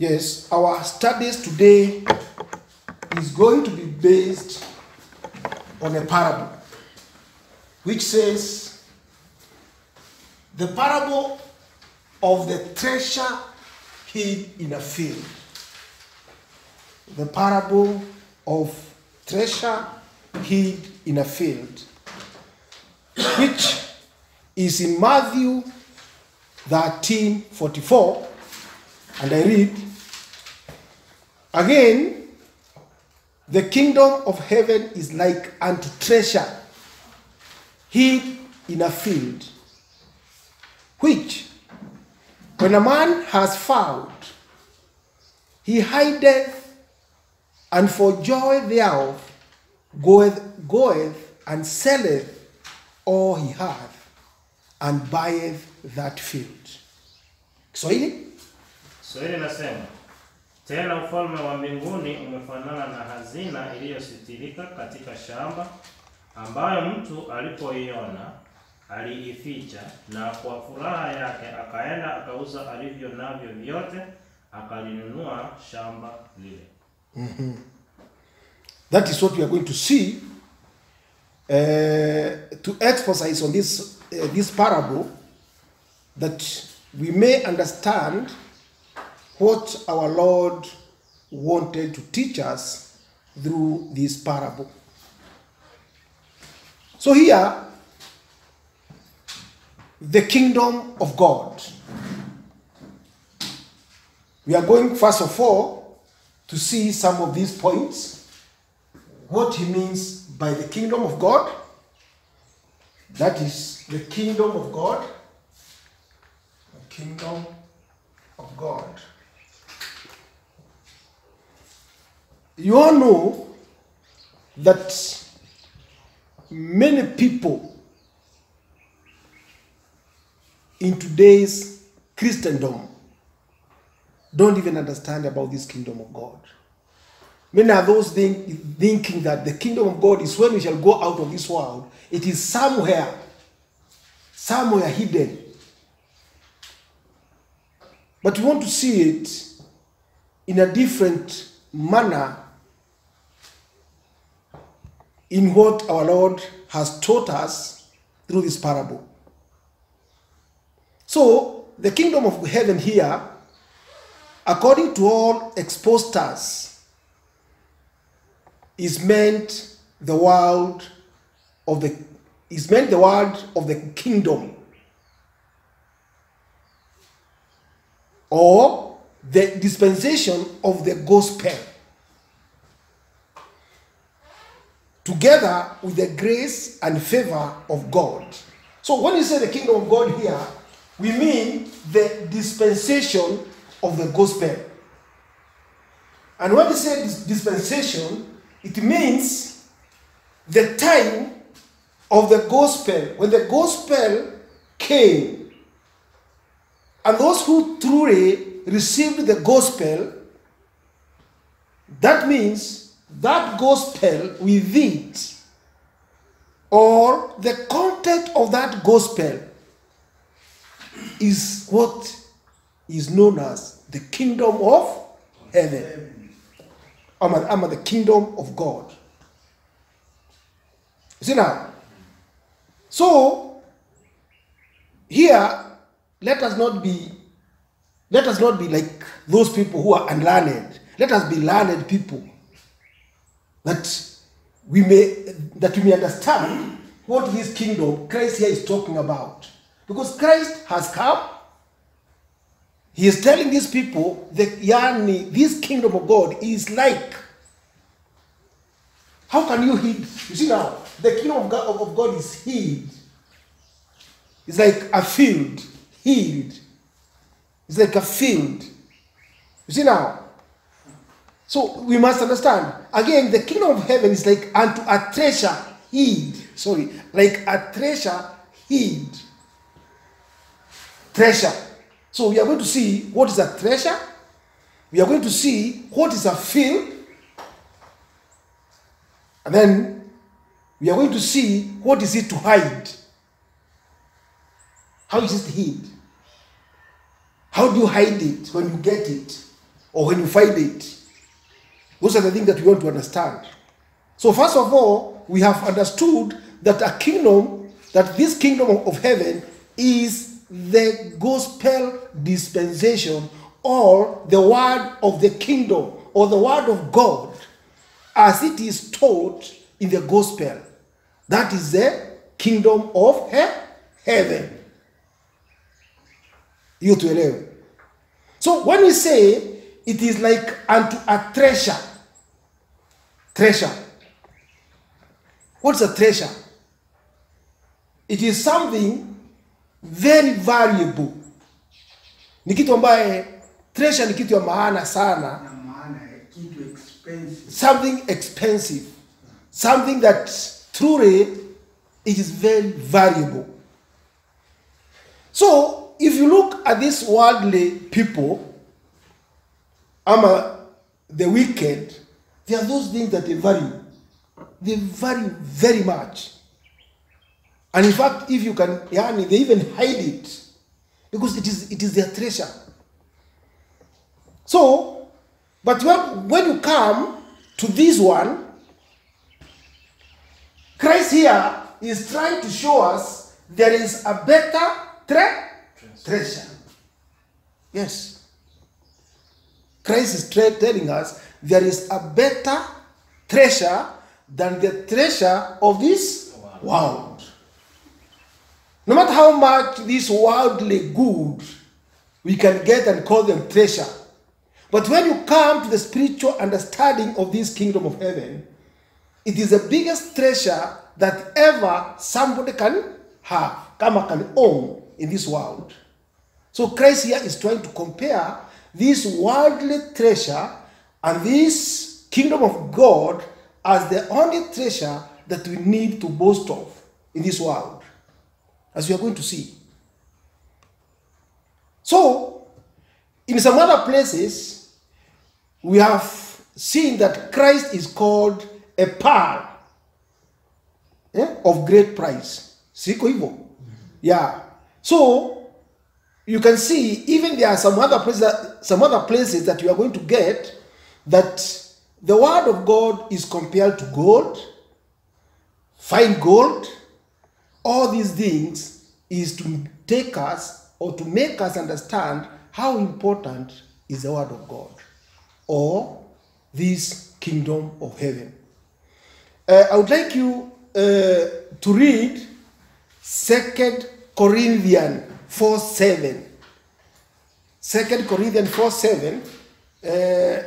Yes, our studies today is going to be based on a parable which says the parable of the treasure hid in a field. The parable of treasure hid in a field, which is in Matthew 13 44. And I read, Again, the kingdom of heaven is like unto treasure hid in a field, which when a man has found, he hideth, and for joy thereof goeth, goeth and selleth all he hath, and buyeth that field. Kiswahili? Swahili nasema tena, ufalme wa mbinguni umefanana na hazina iliyositirika katika shamba, ambayo mtu alipoiona aliificha, na kwa furaha yake akaenda akauza alivyo navyo vyote, akalinunua shamba lile. That is what we are going to see uh, to exercise on this, uh, this parable that we may understand what our Lord wanted to teach us through this parable. So, here, the kingdom of God. We are going, first of all, to see some of these points what he means by the kingdom of God. That is the kingdom of God. The kingdom of God. You all know that many people in today's Christendom don't even understand about this kingdom of God. Many are those think, thinking that the kingdom of God is when we shall go out of this world. It is somewhere, somewhere hidden. But we want to see it in a different manner in what our Lord has taught us through this parable. So, the kingdom of heaven here, according to all expositors, is meant the world of the is meant the world of the kingdom or the dispensation of the gospel together with the grace and favor of God. So when you say the kingdom of God here, we mean the dispensation of the gospel. And when we say dis- dispensation, it means the time of the gospel, when the gospel came, and those who truly received the gospel, that means that gospel with it, or the content of that gospel, is what is known as the kingdom of heaven. I'm at, I'm at the kingdom of God. You see now? So, here, let us not be, let us not be like those people who are unlearned. Let us be learned people. That we may, that we may understand what this kingdom Christ here is talking about. Because Christ has come, he is telling these people that yani, this kingdom of God is like. How can you hid? You see now, the kingdom of God, of God is hid. It's like a field, hid. It's like a field. You see now? So we must understand. Again, the kingdom of heaven is like unto a treasure hid. Sorry, like a treasure hid. Treasure. So we are going to see what is a treasure. We are going to see what is a field. And then we are going to see what is it to hide. How is it hid? How do you hide it when you get it? or when you find it. Those are the things that we want to understand. So, first of all, we have understood that a kingdom, that this kingdom of- of heaven is the gospel dispensation or the word of the kingdom or the word of God as it is taught in the gospel. That is the kingdom of he- heaven. You tuelewe. So when we say it is like unto a treasure, treasure. What's a treasure? It is something very valuable. Ni kitu ambaye treasure ni kitu ya maana sana na maana ya kitu expensive something expensive, something that truly it is very valuable. So, if you look at these worldly people, ama the wicked, there are those things that they value. They value very much. And in fact, if you can, yani, they even hide it because it is it is their treasure. So, but when, when you come to this one, Christ here is trying to show us there is a better tre- treasure. Yes. Christ is tra- telling us there is a better treasure than the treasure of this world. No matter how much this worldly good we can get and call them treasure. But when you come to the spiritual understanding of this kingdom of heaven, it is the biggest treasure that ever somebody can have, kama can own in this world. So Christ here is trying to compare this worldly treasure and this kingdom of God as the only treasure that we need to boast of in this world, as we are going to see. So, in some other places, we have seen that Christ is called a pearl eh, of great price. Siko hivyo? Yeah. So you can see even there are some other places that, some other places that you are going to get that the word of God is compared to gold, fine gold. All these things is to take us or to make us understand how important is the word of God or this kingdom of heaven. Uh, I would like you uh, to read Second Corinthians 4 7. Second Corinthians 4 7. Uh,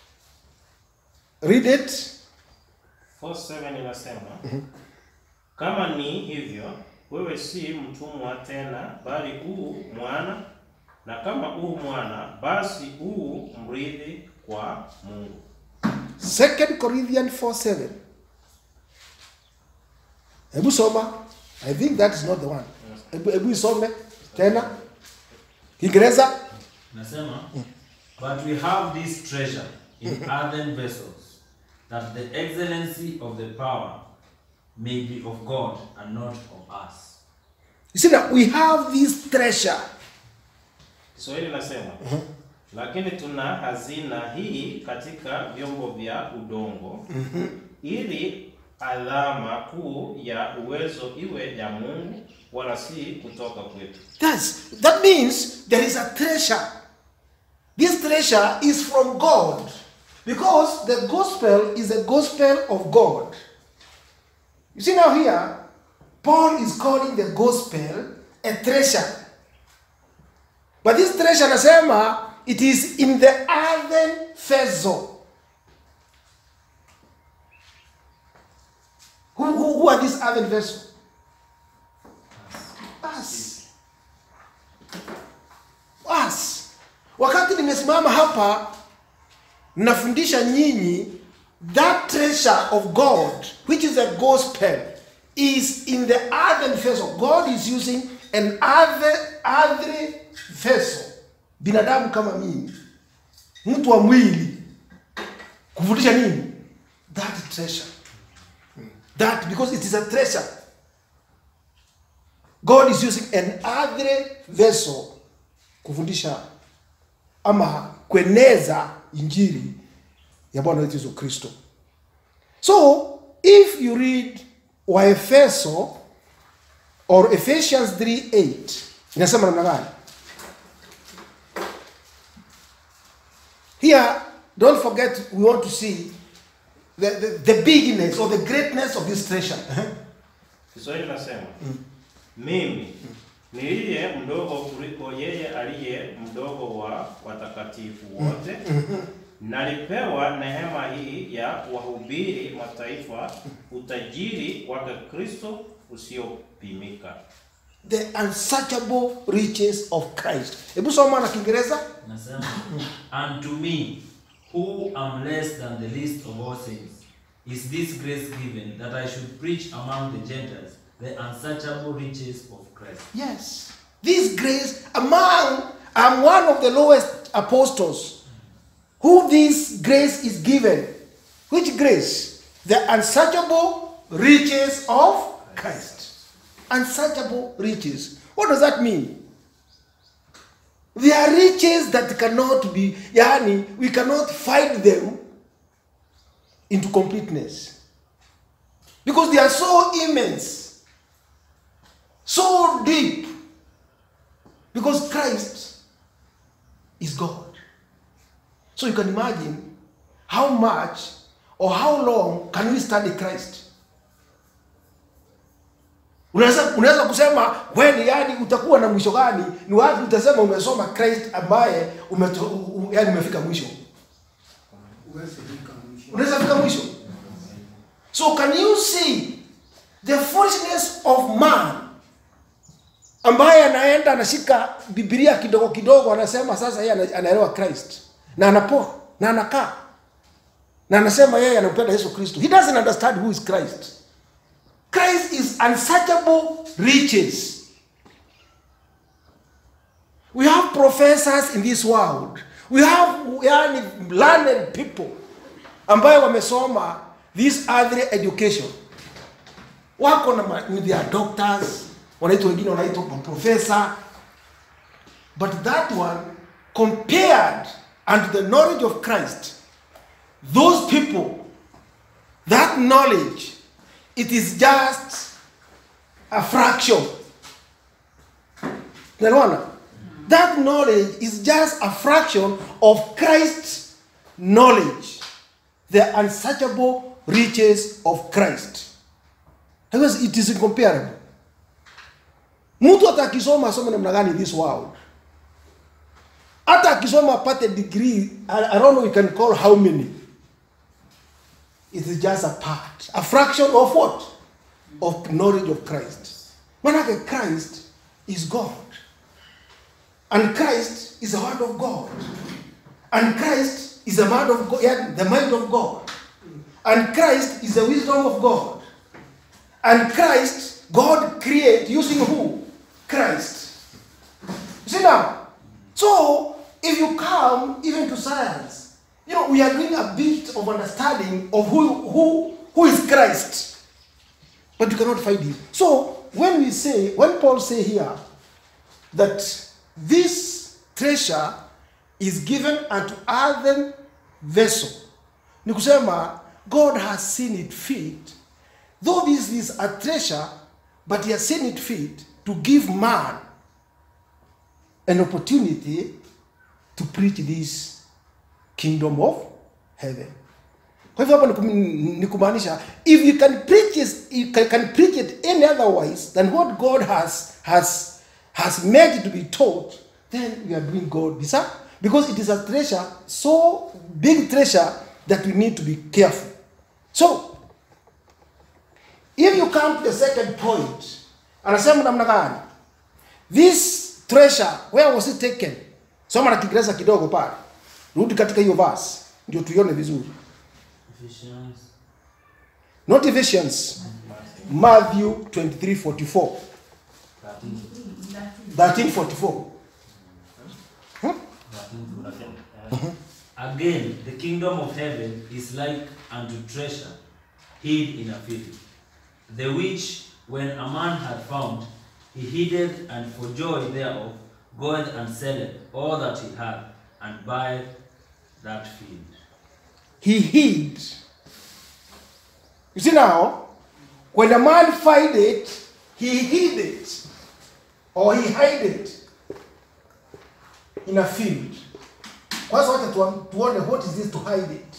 read it. 4:7 inasema kama ni hivyo, wewe si mtumwa tena, bali u mwana, na kama u mwana, basi u mrithi kwa Mungu. Second Corinthians 4 7. Hebu soma. I think that is not the one. Hebu hebu isome tena. Kiingereza. Nasema, but we have this treasure in earthen vessels, that the excellency of the power may be of God and not of us. You see that we have this treasure. Kiswahili nasema lakini tuna hazina hii katika vyombo vya udongo ili alama kuu ya uwezo iwe ya Mungu wala si kutoka kwetu. That's, that means there is a treasure. This treasure is from God because the gospel is the gospel of God. You see now here, Paul is calling the gospel a treasure. But this treasure nasema it is in the earthen vessel. Who, who, who are these earthen vessels? Us. Us. Wakati nimesimama hapa nafundisha nyinyi that treasure of God which is the gospel is in the earthen vessel. God is using an earthen, earthen vessel. Binadamu kama mimi. Mtu wa mwili. Kufundisha nini? That treasure. That because it is a treasure. God is using an earthly vessel kufundisha ama kueneza injili ya bwana wetu yesu kristo so if you read waefeso or ephesians 3:8 inasema namna gani here don't forget we want to see the, the, the bigness or the greatness of this treasure Kiswahili nasema mimi niliye mdogo kuliko yeye aliye mdogo wa watakatifu wote, nalipewa neema hii ya wahubiri mataifa utajiri wake Kristo usiopimika. the unsearchable riches of christ hebu soma na kiingereza Nasema, and to me, who am less than the least of all saints, is this grace given that I should preach among the Gentiles the unsearchable riches of Christ. Yes. This grace among, I'm one of the lowest apostles. Who this grace is given? Which grace? The unsearchable riches of Christ. Unsearchable riches. What does that mean? They are riches that cannot be, yani, we cannot find them into completeness. Because they are so immense so deep because Christ is God. So you can imagine how much or how long can we study Christ? Unaweza unaweza kusema when yani utakuwa na mwisho gani? Ni wapi utasema umesoma Christ ambaye umeto, u- yani umefika mwisho? Huwezi fika mwisho. Unaweza fika mwisho? So can you see the foolishness of man ambaye anaenda anashika Biblia kidogo kidogo, anasema sasa yeye ana- anaelewa Christ na anapoa na anakaa na anasema yeye anampenda Yesu Kristo. He doesn't understand who is Christ. Christ is unsearchable riches. We have professors in this world. We have yani, learned people ambayo wamesoma this earthly education wako na ma- with their doctors wanaitwa wengine wanaitwa professor but that one compared unto the knowledge of christ those people that knowledge it is just a fraction Unaelewana? that knowledge is just a fraction of christ's knowledge the unsearchable riches of christ because it is incomparable mtu hata akisoma asome namna gani in this world hata akisoma apate degree I, I don't know we can call how many it is just a part a fraction of what of knowledge of christ manake christ is god and christ is the word of god and christ is the mind of god yeah, the mind of god and christ is the wisdom of god and christ god create using who christ you see now so if you come even to science you know we are doing a bit of understanding of who who who is christ but you cannot find him so when we say when paul say here that this treasure is given unto earthen vessel ni kusema god has seen it fit though this is a treasure but he has seen it fit to give man an opportunity to preach this kingdom of heaven kwa hivyo hapa ni kum- ni kumaanisha if you can preach it, you can, can preach it any otherwise than what god has has has made it to be taught then we are doing god this huh? because it is a treasure so big treasure that we need to be careful so if you come to the second point anasema namna gani this treasure where was it taken soma na kiingereza kidogo pale rudi katika hiyo verse ndio tuione vizuri Ephesians not Ephesians Matthew 23:44 13, 13:44 13. Again, the kingdom of heaven is like unto treasure hid in a field, the which, when a man had found, he hid it, and for joy thereof goeth and selleth all that he had, and buyeth that field. he hid. You see now, when a man find it, he hid it or he hide it in a field. Kwanza wacha tuam- tuone what is this to hide it.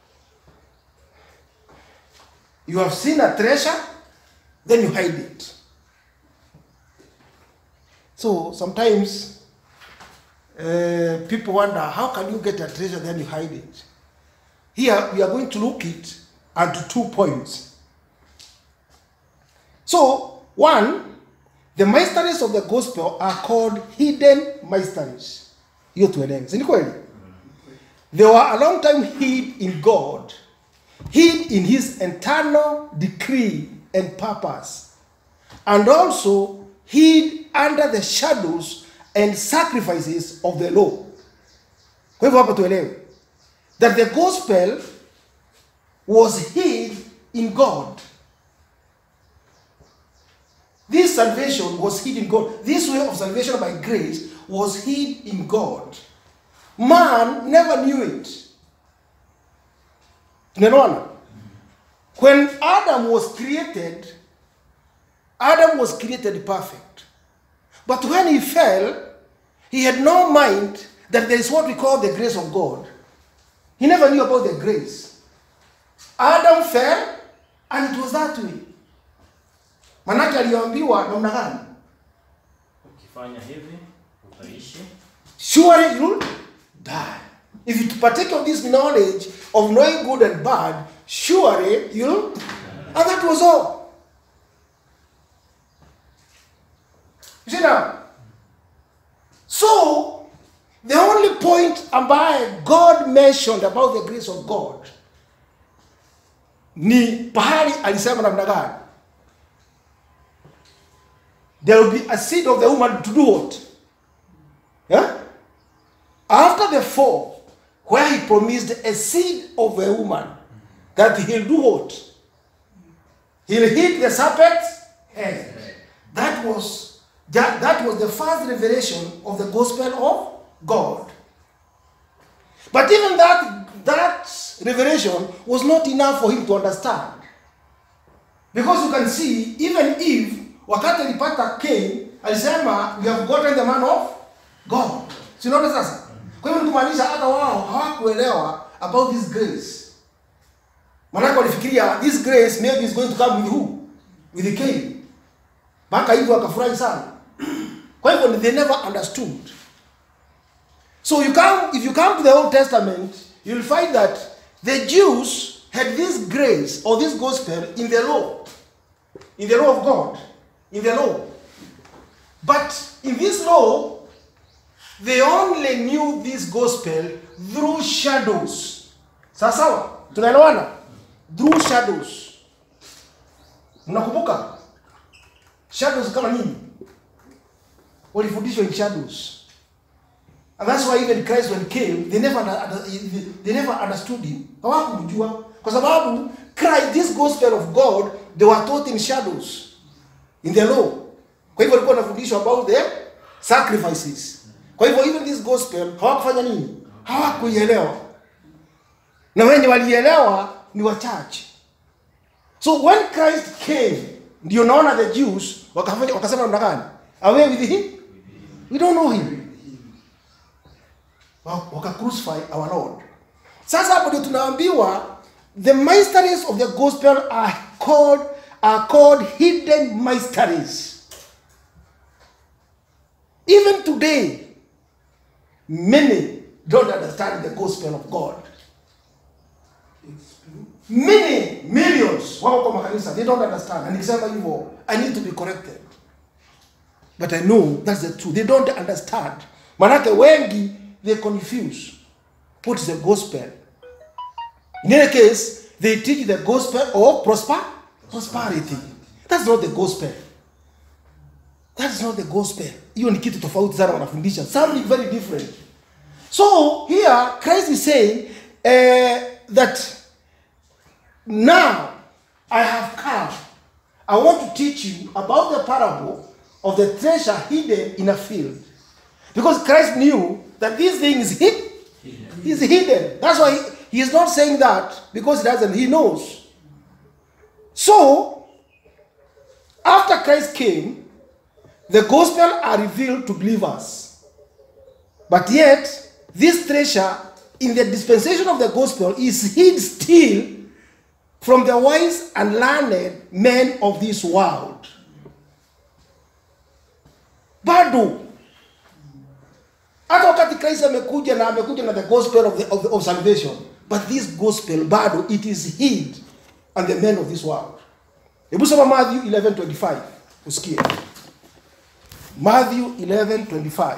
You have seen a treasure, then you hide it. So sometimes uh, people wonder how can you get a treasure then you hide it. Here we are going to look it at two points. So, one, the mysteries of the gospel are called hidden mysteries. Hiyo tuelewe. Si ni kweli? They were a long time hid in God, hid in his eternal decree and purpose, and also hid under the shadows and sacrifices of the law. Kwa hivyo hapa tuelewe that the gospel was hid in God. This salvation was hid in God. This way of salvation by grace was hid in God. Man never knew it. Tunaelewana? When Adam was created, Adam was created perfect. But when he fell, he had no mind that there is what we call the grace of God. He never knew about the grace. Adam fell and it was that way. Manake aliambiwa namna gani? Ukifanya hivi utaishi. Surely you'll die. If you partake of this knowledge of knowing good and bad, surely you'll. And that was all. You see now? So, the only point ambaye God mentioned about the grace of God ni pahali alisema namna gani? There will be a seed of the woman to do what? Yeah? After the fall, where he promised a seed of a woman that he'll do what? He'll hit the serpent's head. That was that, that was the first revelation of the gospel of God. But even that that revelation was not enough for him to understand. Because you can see even Eve wakati alipata Cain alisema we have gotten the man of God. Si unaona sasa? Kwa hivyo ni kumaanisha hata wao hawakuelewa about this grace. Maanake walifikiria this grace maybe is going to come with who? With Cain. Mpaka hivyo wakafurahi sana. Kwa hivyo they never understood. So you come if you come to the Old Testament, you'll find that the Jews had this grace or this gospel in the law. In the law of God. In the law. But in this law, they only knew this gospel through shadows. Sawa sawa? Tunaelewana? Through shadows. Mnakumbuka? Shadows kama nini? Walifundishwa in shadows. And that's why even Christ when he came, they never under- they never understood him. Hawakumjua kwa sababu Christ this gospel of God they were taught in shadows in the law. Kwa hivyo walikuwa wanafundishwa about the sacrifices. Kwa hivyo even this gospel hawakufanya nini? Hawakuielewa. Na wenye walielewa ni wachache. So when Christ came, ndio naona the Jews wakafanya wakasema namna gani? Away with him? We don't know him. Wa- Waka crucify our Lord. Sasa hapo ndio tunaambiwa the mysteries of the gospel are called are called hidden mysteries. Even today, many don't understand the gospel of God. Many millions wako kwa makanisa they don't understand. Na nikisema hivyo, I need to be corrected. But I know that's the truth. They don't understand. Manake wengi they confuse what is the gospel. In any case, they teach the gospel of prosper prosperity. That's not the gospel. That is not the gospel. Hiyo ni kitu tofauti sana wanafundisha. Something very different. So here Christ is saying uh, that now I have come. I want to teach you about the parable of the treasure hidden in a field. Because Christ knew that this thing is hid, He's hidden. That's why he, he is not saying that because he doesn't, he knows. So, after Christ came, the gospel are revealed to believers. But yet, this treasure in the dispensation of the gospel is hid still from the wise and learned men of this world. Bado hata wakati Christ amekuja na amekuja na the gospel of, the, of, the, of salvation, but this gospel bado it is hid and the men of this world. Hebu soma Matthew 11:25 usikie. Matthew 11:25.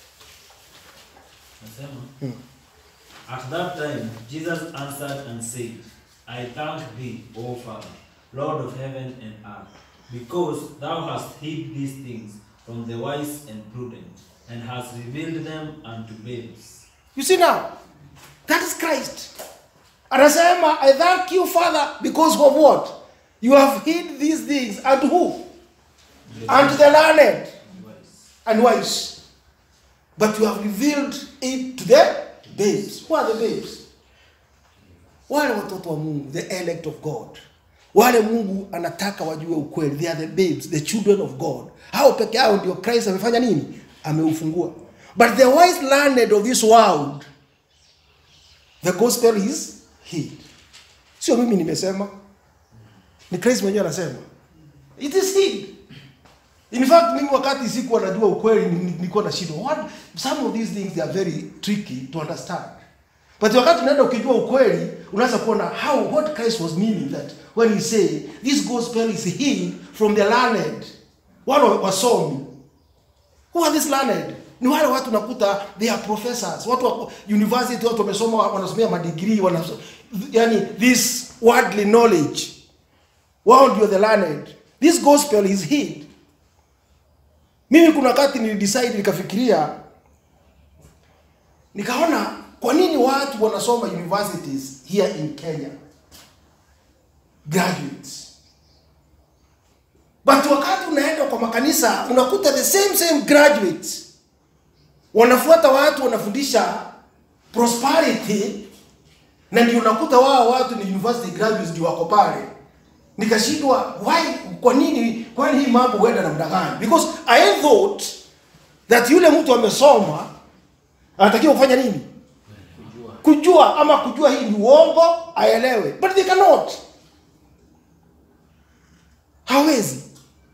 Nasema, At that time Jesus answered and said, I thank thee, O Father, Lord of heaven and earth, because thou hast hid these things from the wise and prudent, and hast revealed them unto babes. You see now, that is Christ. Anasema, I thank you, Father, because of what? You have hid these things. And who? And the learned Wise. and wise. But you have revealed it to the babes. Who are the babes? Wale watoto wa Mungu, the elect of God. Wale Mungu anataka wajue ukweli. They are the babes, the children of God. Hao peke yao ndio Christ amefanya nini? Ameufungua. But the wise learned of this world, the gospel is hid. Sio mimi nimesema. Ni Christ mwenyewe anasema. It is hid. In fact, mimi wakati sikuwa najua ukweli ni- nilikuwa na shida. What some of these things they are very tricky to understand. But wakati unaenda ukijua ukweli, unaweza kuona how what Christ was meaning that when he say this gospel is hid from the learned. Wale wasomi. Who are these learned? Ni wale watu nakuta they are professors. Watu wa university watu wamesoma wanasomea madegree wana yani this worldly knowledge. Wao ndio the learned. This gospel is hid. Mimi kuna wakati nilidecide nikafikiria nikaona kwa nini watu wanasoma universities here in Kenya graduates but wakati unaenda kwa makanisa unakuta the same same graduates wanafuata watu wanafundisha prosperity na ndio unakuta wao watu ni university graduates ndio wako pale nikashindwa why kwa nini kwani hii mambo huenda namna gani because i thought that yule mtu amesoma anatakiwa kufanya nini kujua ama kujua hii ni uongo aelewe but they cannot hawezi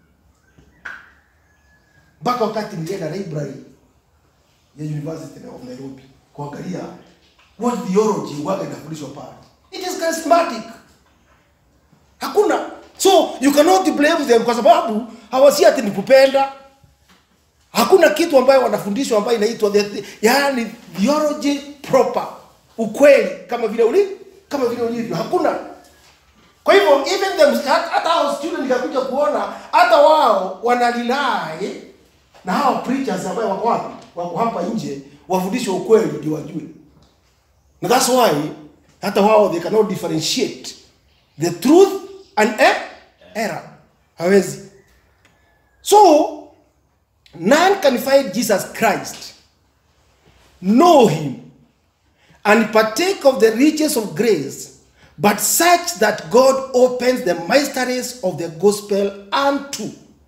mpaka wakati nilienda library ya university of nairobi kuangalia what theology waga inafundishwa pale it is charismatic hakuna so you cannot blame them kwa sababu hawasi ati ni kupenda hakuna kitu ambayo wanafundishwa ambayo inaitwa the- the- yaani theology proper ukweli kama vile uli kama vile ulivyo hakuna kwa hivyo even them hata hata hao student nikakuja kuona hata wao wanalilai na hao preachers ambao wako wapi wako hapa nje wafundishwe ukweli ndio wajue na that's why hata wao they cannot differentiate the truth and e- error hawezi so none can find jesus christ know him and partake of the riches of grace but such that god opens the mysteries of the gospel unto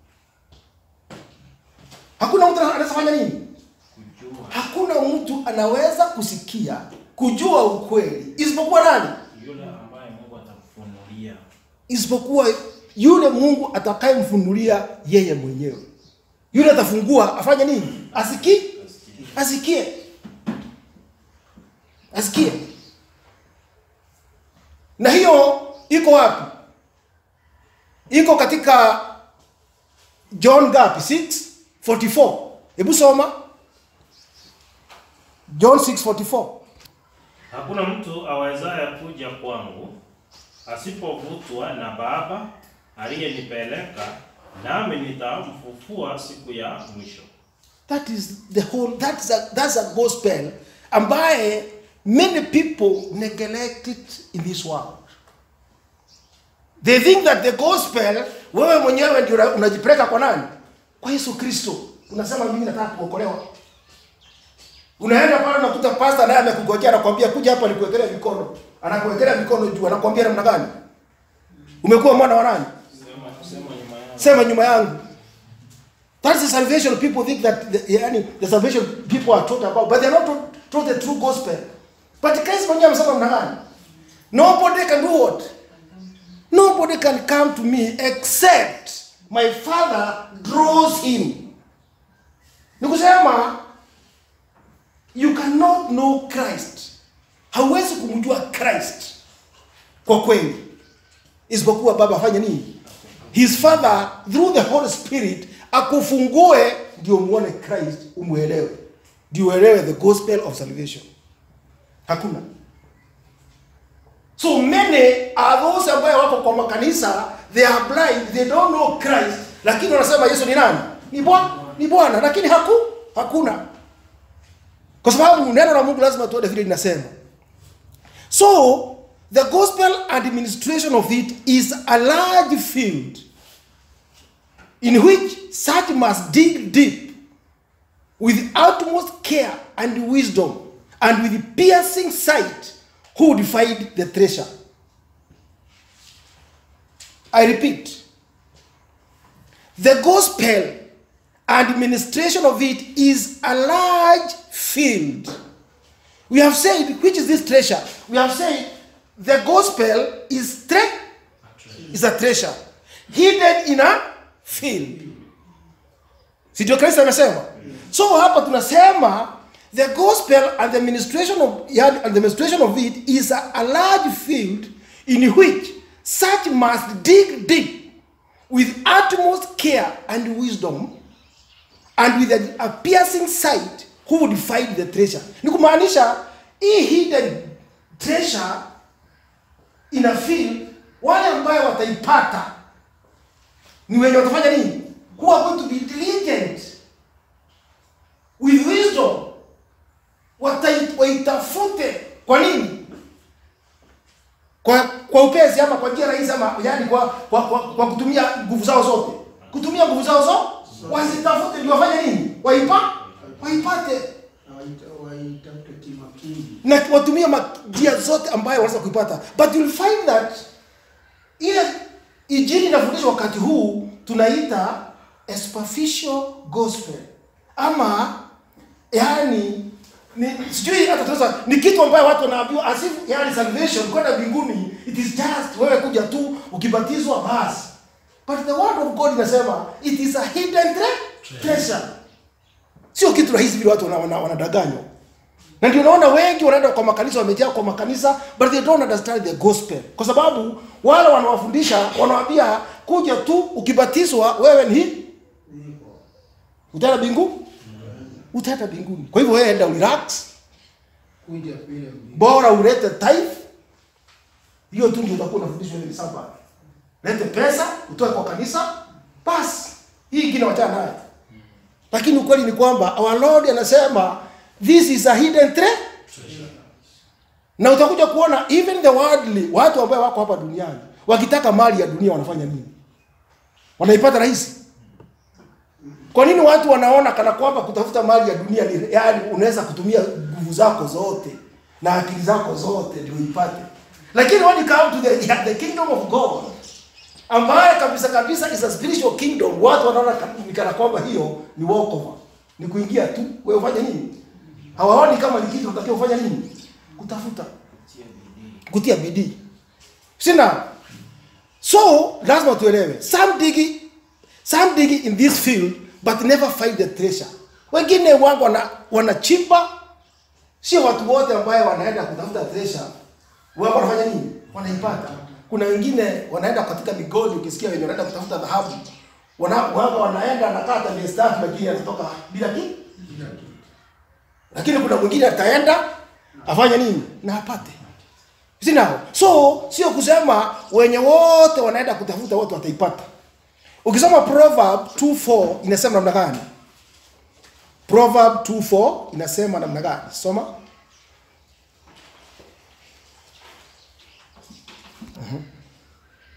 hakuna mtu anaweza fanya nini hakuna mtu anaweza kusikia kujua ukweli isipokuwa nani Yule ambaye Mungu atakufunulia. isipokuwa yule mungu atakayemfunulia yeye mwenyewe yule atafungua afanye nini asikie asikie asikie na hiyo iko wapi iko katika john gapi 644 hebu soma john 644 Hakuna mtu awezaye kuja kwangu asipovutwa na Baba aliyenipeleka, nami nitamfufua siku ya mwisho. That is the whole that's a that's a gospel ambaye many people neglect it in this world. They think that the gospel wewe mwenyewe ndio una- unajipeleka kwa nani? Kwa Yesu Kristo. Unasema mimi nataka kuokolewa. Unaenda pale unakuta pastor naye amekugojea anakwambia kuja hapa nikuwekelea mikono. Anakuwekelea mikono juu anakwambia namna gani? Umekuwa mwana wa nani? Sema sema nyuma yangu. Sema nyuma yangu. That's the salvation people think that the, yani, the salvation people are taught about, but they are not taught, taught the true gospel. But Christ mwenyewe amesema namna gani? Nobody can do what? Nobody can come to me except my father draws him. Ni kusema you cannot know Christ. Hauwezi kumjua Christ kwa kweli isipokuwa baba afanye nini? His father through the Holy Spirit akufungue ndio muone Christ umuelewe, ndio uelewe the gospel of salvation. Hakuna. So many are those ambayo wako kwa makanisa, they are blind, they don't know Christ, lakini wanasema Yesu ni nani? Ni Bwana, ni Bwana, lakini haku hakuna. Kwa sababu neno la Mungu lazima tuone vile linasema. So the gospel administration of it is a large field in which such must dig deep with utmost care and wisdom and with piercing sight who would find the treasure. I repeat, the gospel administration of it is a large field. We have said, which is this treasure? We have said the gospel is tre- is a treasure hidden in a field. Si ndio Kristo amesema? So hapa tunasema the gospel and the administration of yeah, and the administration of it is a, a large field in which such must dig deep with utmost care and wisdom and with a, a piercing sight who would find the treasure ni kumaanisha hii hidden treasure in a field wale ambayo wataipata ni wenye watafanya nini who are going to be diligent with wisdom Watai- waitafute kwa nini kwa kwa upesi ama kwa njia rahisi ama yani kwa kwa, kwa, kwa kutumia nguvu zao zote kutumia nguvu zao zote wazitafute ndio wafanye nini waipa waipate Na waita- waitafute kimakini. na watumie ma- njia zote ambayo wanaweza kuipata but you'll find that ile injili inafundishwa wakati huu tunaita a superficial gospel ama yani ni sijui hata tunaweza ni kitu ambayo watu wanaambiwa as if yani salvation kwenda mbinguni it is just wewe kuja tu ukibatizwa basi but the word of god inasema it is a hidden tre- treasure sio kitu rahisi vile watu wanadanganywa wana, wanadanganywa. na ndio unaona wengi wanaenda kwa makanisa wamejaa kwa makanisa but they don't understand the gospel kwa sababu wale wanawafundisha wanawaambia kuja tu ukibatizwa wewe ni Niko. utaenda mbingu utaenda mbinguni kwa hivyo wewe enda relax Kuja vile mbi- bora ulete tithe hiyo tu ndio utakuwa unafundishwa ile saba lete pesa utoe kwa kanisa basi hii ingine wachana nayo lakini ukweli ni kwamba our lord anasema this is a hidden tre na utakuja kuona even the worldly watu ambao wako hapa duniani wakitaka mali ya dunia wanafanya nini wanaipata rahisi kwa nini watu wanaona kana kwamba kutafuta mali ya dunia ni yani unaweza kutumia nguvu zako zote na akili zako zote ndio uipate lakini when you come to the, the kingdom of god ambaye kabisa kabisa is a spiritual kingdom watu wanaona ka- ni kana kwamba hiyo ni walkover ni kuingia tu wewe ufanye nini hawaoni kama ni kitu unatakiwa ufanya nini kutafuta kutia bidii sina so lazima tuelewe some digi some digi in this field but never find the treasure wengine wangu wana, wanachimba sio watu wote ambaye wanaenda kutafuta treasure wao wanafanya nini wanaipata kuna wengine wanaenda katika migodi ukisikia wenye wanaenda kutafuta dhahabu wana, wao wanaenda anakata miezi tatu lakini anatoka bila kitu lakini kuna mwingine ataenda afanye nini na apate sinao so sio kusema wenye wote wanaenda kutafuta wote wataipata ukisoma proverb 24 inasema namna gani proverb 24 inasema namna gani soma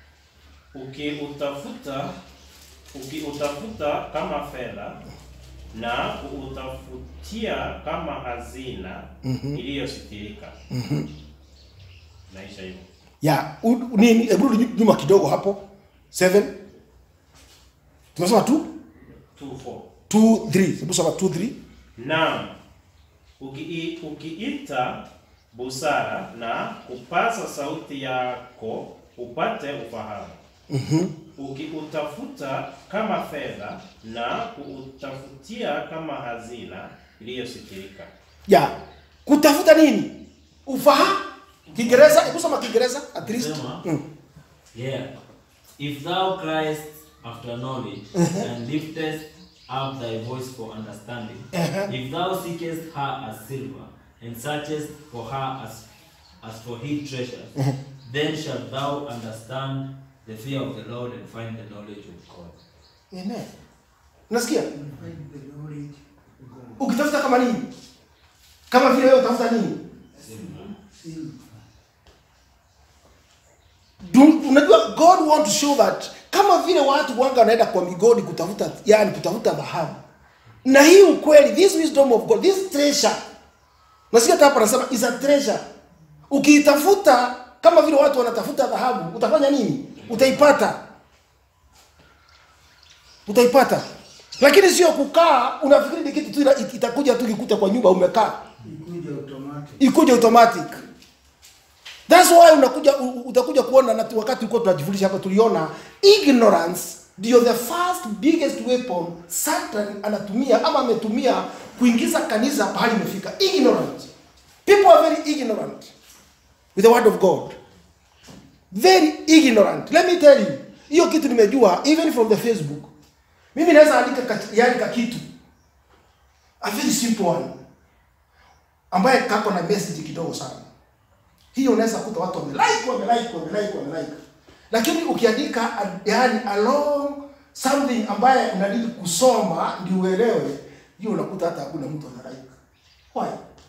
ukiutafuta ukiutafuta kama fedha na kuutafutia kama hazina iliyositirika. Naisha hivyo. ya u- nini hebu rudi nyuma kidogo hapo 7 tumesema 2 2 4 2 3 hebu soma 2 3 Naam, uki, ukiita busara na kupaza sauti yako upate ufahamu. Ukiutafuta kama fedha na kuutafutia kama hazina iliyositirika. ya kutafuta nini ufahamu kiingereza hebu soma kiingereza at least Sema. mm. Yeah. If thou criest after knowledge and liftest up thy voice for understanding, Uh-huh. if thou seekest her as silver and searchest for her as as for hid treasures, then shalt thou understand the fear of the Lord and find the knowledge of God. Amen. unasikia Find the knowledge of God. ukitafuta kama nini kama vile wewe utafuta nini Silver. Do- unajua god want to show that kama vile watu wanga wanaenda kwa migodi kutafuta yani kutafuta dhahabu na hii ukweli this wisdom of god this treasure nasikia hata hapa anasema is a treasure ukiitafuta kama vile watu wanatafuta dhahabu utafanya nini utaipata utaipata lakini sio kukaa unafikiri ni kitu tu ina- itakuja tu kikuta kwa nyumba umekaa Ikuja automatic. ikuje automatic that's why unakuja u- u- utakuja kuona na tu- wakati ulikuwa tunajifundisha hapa tuliona ignorance ndio the first biggest weapon satan anatumia ama ametumia kuingiza kanisa pahali imefika ignorant people are very ignorant with the word of god very ignorant let me tell you hiyo kitu nimejua even from the facebook mimi naweza andika kat- yani ka kitu a very simple one ambaye kako na message kidogo sana hiyo unaweza kuta watu wamelike wamelike wamelike wamelike lakini ukiandika a- yani along something ambaye unadili kusoma ndio uelewe hiyo unakuta hata hakuna mtu ana like why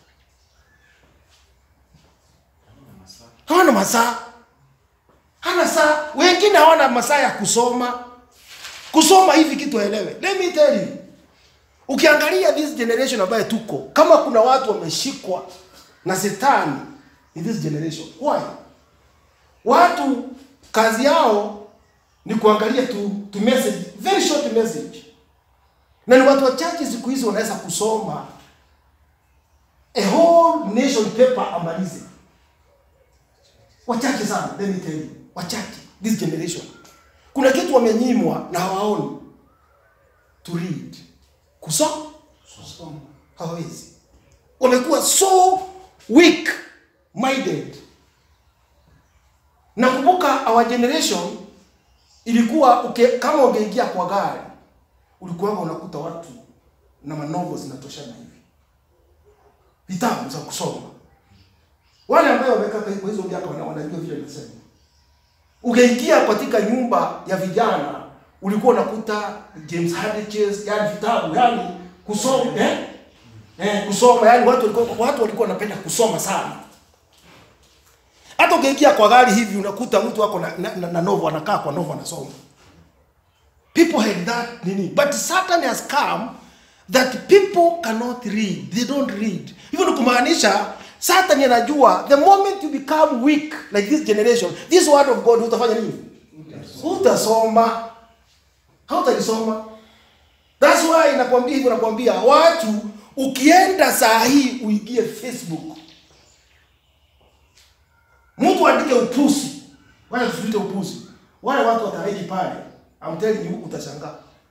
hawana masaa hana saa wengine hawana masaa ya kusoma kusoma hivi kitu aelewe let me tell you ukiangalia this generation ambaye tuko kama kuna watu wameshikwa na setani in this generation why watu kazi yao ni kuangalia tu, tu message very short message na ni watu wachache siku hizi wanaweza kusoma a whole nation paper amalize wachache sana let me tell you wachache this generation kuna kitu wamenyimwa na hawaoni to read kusoma Kusoma. hawawezi wamekuwa so weak minded nakumbuka our generation ilikuwa uke, kama ungeingia kwa gari ulikuwa unakuta watu na manovo zinatoshana hivi vitabu za kusoma wale ambao wamekaa kwa hizo miaka wana- wanajua vile nasema ungeingia katika nyumba ya vijana ulikuwa unakuta James Haddiches yani vitabu yani kusoma eh? Eh, kusoma yani watu walikuwa watu walikuwa wanapenda kusoma sana hata ukiingia kwa gari hivi unakuta mtu wako na, na, na, na novo anakaa kwa novo anasoma people had that nini but satan has come that people cannot read they don't read hivyo ni kumaanisha satan anajua the moment you become weak like this generation this word of god utafanya nini utasoma hautalisoma That's why nakwambia hivyo, nakwambia watu, ukienda saa hii uingie Facebook, mtu andike upusi, wala tusiite upusi, wale watu wataraji pale, I'm telling you, utashangaa.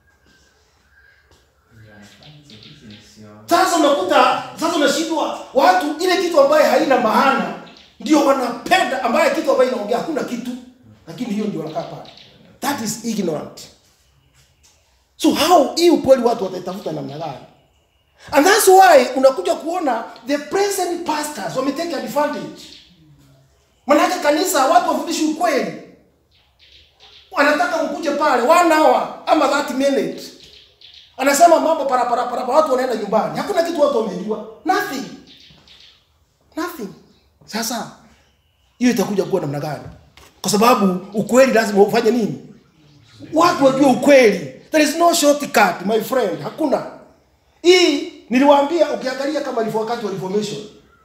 Sasa unakuta sasa unashindwa watu, ile kitu ambaye haina maana ndio wanapenda, ambaye kitu ambaye inaongea hakuna kitu, lakini hiyo ndio wanakaa pale. That is ignorant. So how hii ukweli watu wataitafuta namna gani? And that's why unakuja kuona the present pastors wametake advantage. Manake kanisa watu wafundishi ukweli. Wanataka mkuje pale one hour ama 30 minutes. Anasema mambo para para para watu wanaenda nyumbani. Hakuna kitu watu wamejua. Nothing. Nothing. Sasa hiyo itakuja kuwa namna gani? Kwa sababu ukweli lazima ufanye nini? watu wajue ukweli there is no shortcut my friend hakuna hii niliwaambia ukiangalia kama ilivyo wakati wa reformation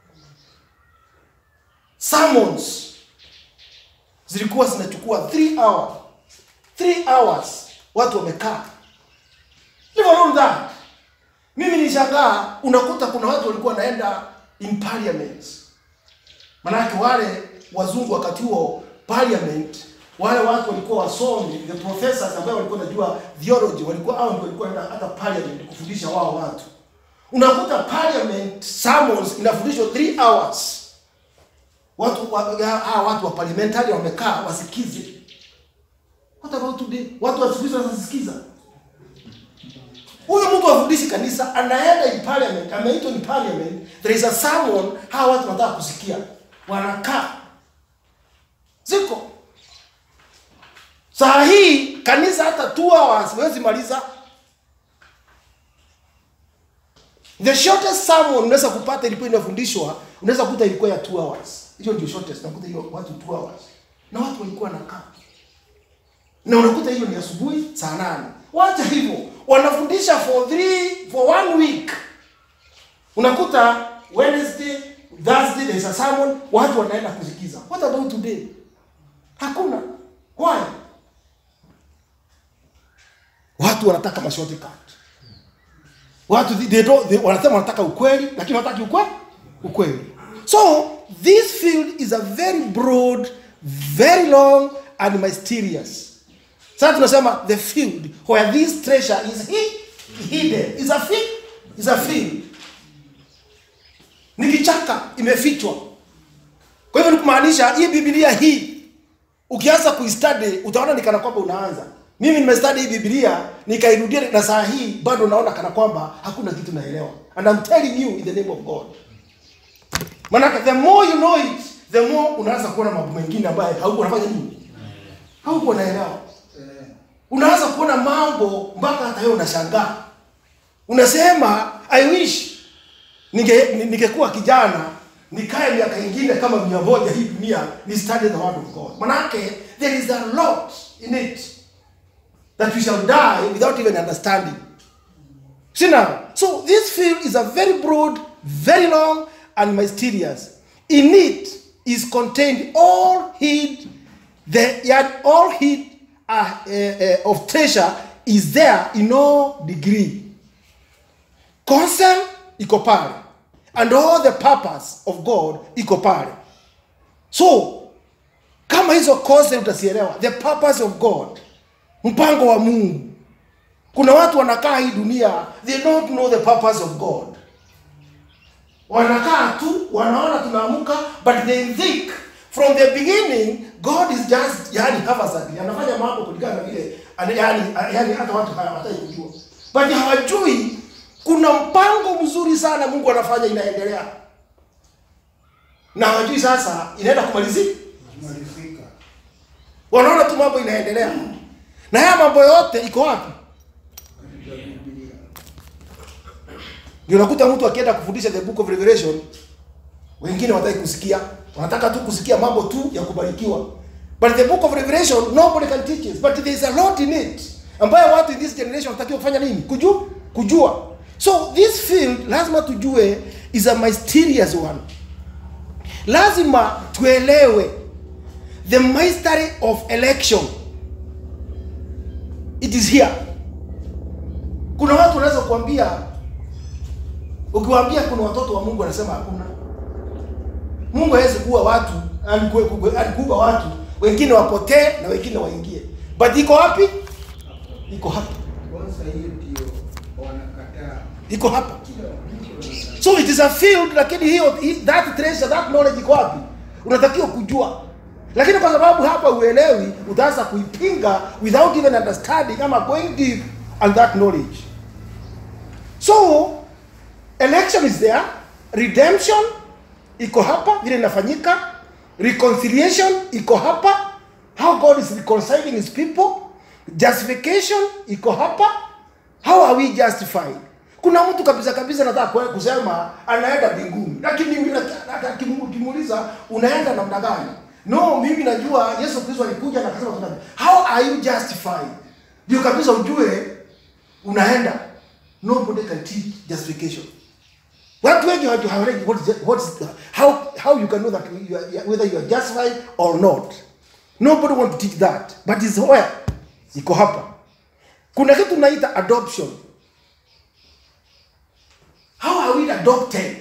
sermons zilikuwa zinachukua 3 hours 3 hours watu wamekaa Never known that mimi nishangaa unakuta kuna watu walikuwa wanaenda in parliaments manake wale wazungu wakati huo parliament wale watu walikuwa wasomi the professors ambao walikuwa wanajua theology walikuwa hao ndio walikuwa wanaenda hata parliament kufundisha wao watu unakuta parliament sermons inafundishwa 3 hours watu wa, ya- hawa watu wa parliamentary wamekaa wasikize what about today watu wa siku hizi wanasikiza huyu mtu afundishi kanisa anaenda in parliament ameitwa in parliament there is a sermon hawa watu wanataka kusikia wanakaa ziko saa hii kanisa hata two hours huwezi maliza the shortest sermon unaweza kupata ilikuwa inafundishwa unaweza kuta ilikuwa ya two hours hiyo ndio shortest nakuta hiyo watu two hours na watu walikuwa wanakaa na unakuta hiyo ni asubuhi saa nane wacha hivyo wanafundisha for three for one week unakuta wednesday thursday there is a sermon watu wanaenda kusikiza what about today hakuna why watu wanataka mashorti cut watu they don't, they, wanasema wanataka ukweli lakini wanataki ukweli ukweli so this field is a very broad very long and mysterious sasa tunasema the field where this treasure is hid, hidden is a field is a field ni kichaka imefichwa kwa hivyo ni kumaanisha hii biblia hii ukianza kuistudy utaona ni kana kwamba unaanza mimi nimestudy hii biblia nikairudia na saa hii bado naona kana kwamba hakuna kitu naelewa and I'm telling you in the name of God manake the more you know it the more unaanza kuona mambo mengine ambayo haukuwa unafanya nini haukuwa unaelewa Eh, unaanza kuona mambo mpaka hata wewe unashangaa unasema i wish ninge ni- ningekuwa kijana nikae miaka ingine kama mia moja hii dunia ni study the word of god manake there is a lot in it that we shall die without even understanding see now so this field is a very broad very long and mysterious in it is contained all hid the yet all hid uh, uh, uh, of treasure is there in all degree concern iko pale and all the purpose of god iko pale so kama hizo concept utasielewa the purpose of god mpango wa mungu kuna watu wanakaa hii dunia they don't know the purpose of god wanakaa tu wanaona tunaamka but they think from the beginning god is just yani haphazardly anafanya mambo kulingana na vile ani- yani, yani hata watu hawataki kujua but hawajui kuna mpango mzuri sana mungu anafanya inaendelea na hawajui sasa inaenda kumalizika kumalizika. wanaona tu mambo inaendelea na haya mambo yote iko wapi Katika Biblia. ndio unakuta mtu akienda kufundisha the book of revelation wengine wataki kusikia wanataka tu kusikia mambo tu ya kubarikiwa but the book of revelation nobody can teach us but there is a lot in it ambayo watu in this generation wanatakiwa kufanya nini kujua kujua so this field lazima tujue is a mysterious one lazima tuelewe the mystery of election it is here kuna watu wanaweza kuambia ukiwaambia kuna watoto wa mungu anasema hakuna mungu hawezi kuwa watu aliku- alikuumba watu wengine wapotee na wengine waingie but iko wapi iko hapa Kwanza hiyo ndio wanakataa. iko hapa Kila mtu anakataa. so it is a field lakini hiyo hi- that treasure that knowledge iko wapi unatakiwa kujua lakini kwa sababu hapa uelewi utaanza kuipinga without even understanding ama going deep on that knowledge so election is there redemption iko hapa vile inafanyika reconciliation iko hapa how god is reconciling his people justification iko hapa how are we justified kuna mtu kabisa kabisa nataka kwe- kusema anaenda mbinguni lakini mimi nata- nata- kimu- ukimuuliza unaenda namna gani no mimi najua yesu kristo alikuja na akasema tuna how are you justified ndio kabisa ujue unaenda nobody can teach justification watu wengi hawajui hawajui what is the- what is the- how how you can know that you are, whether you are justified or not nobody want to teach that but is where iko hapa kuna kitu naita adoption how are we adopted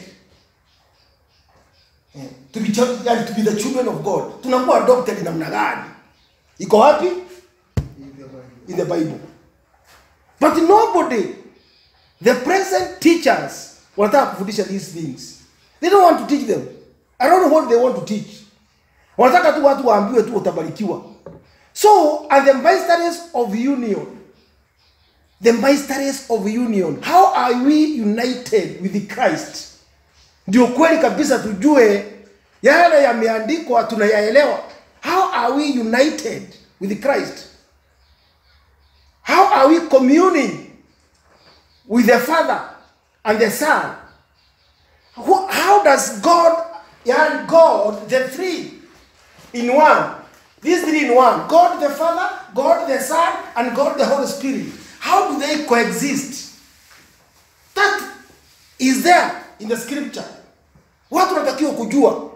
Eh, to be chil- yani to be the children of god tunakuwa adopted namna gani iko wapi in the bible but nobody the present teachers wanataka kufundisha these things they don't want to teach them i don't know what they want to teach wanataka tu watu waambiwe tu utabarikiwa so and the mysteries of union the mysteries of union how are we united with christ ndio kweli kabisa tujue yale yameandikwa tunayaelewa how are we united with christ how are we communing with the father and the son Who- how does god and god the three in one these three in one god the father god the son and god the holy spirit how do they coexist that is there in the scripture watu wanatakiwa kujua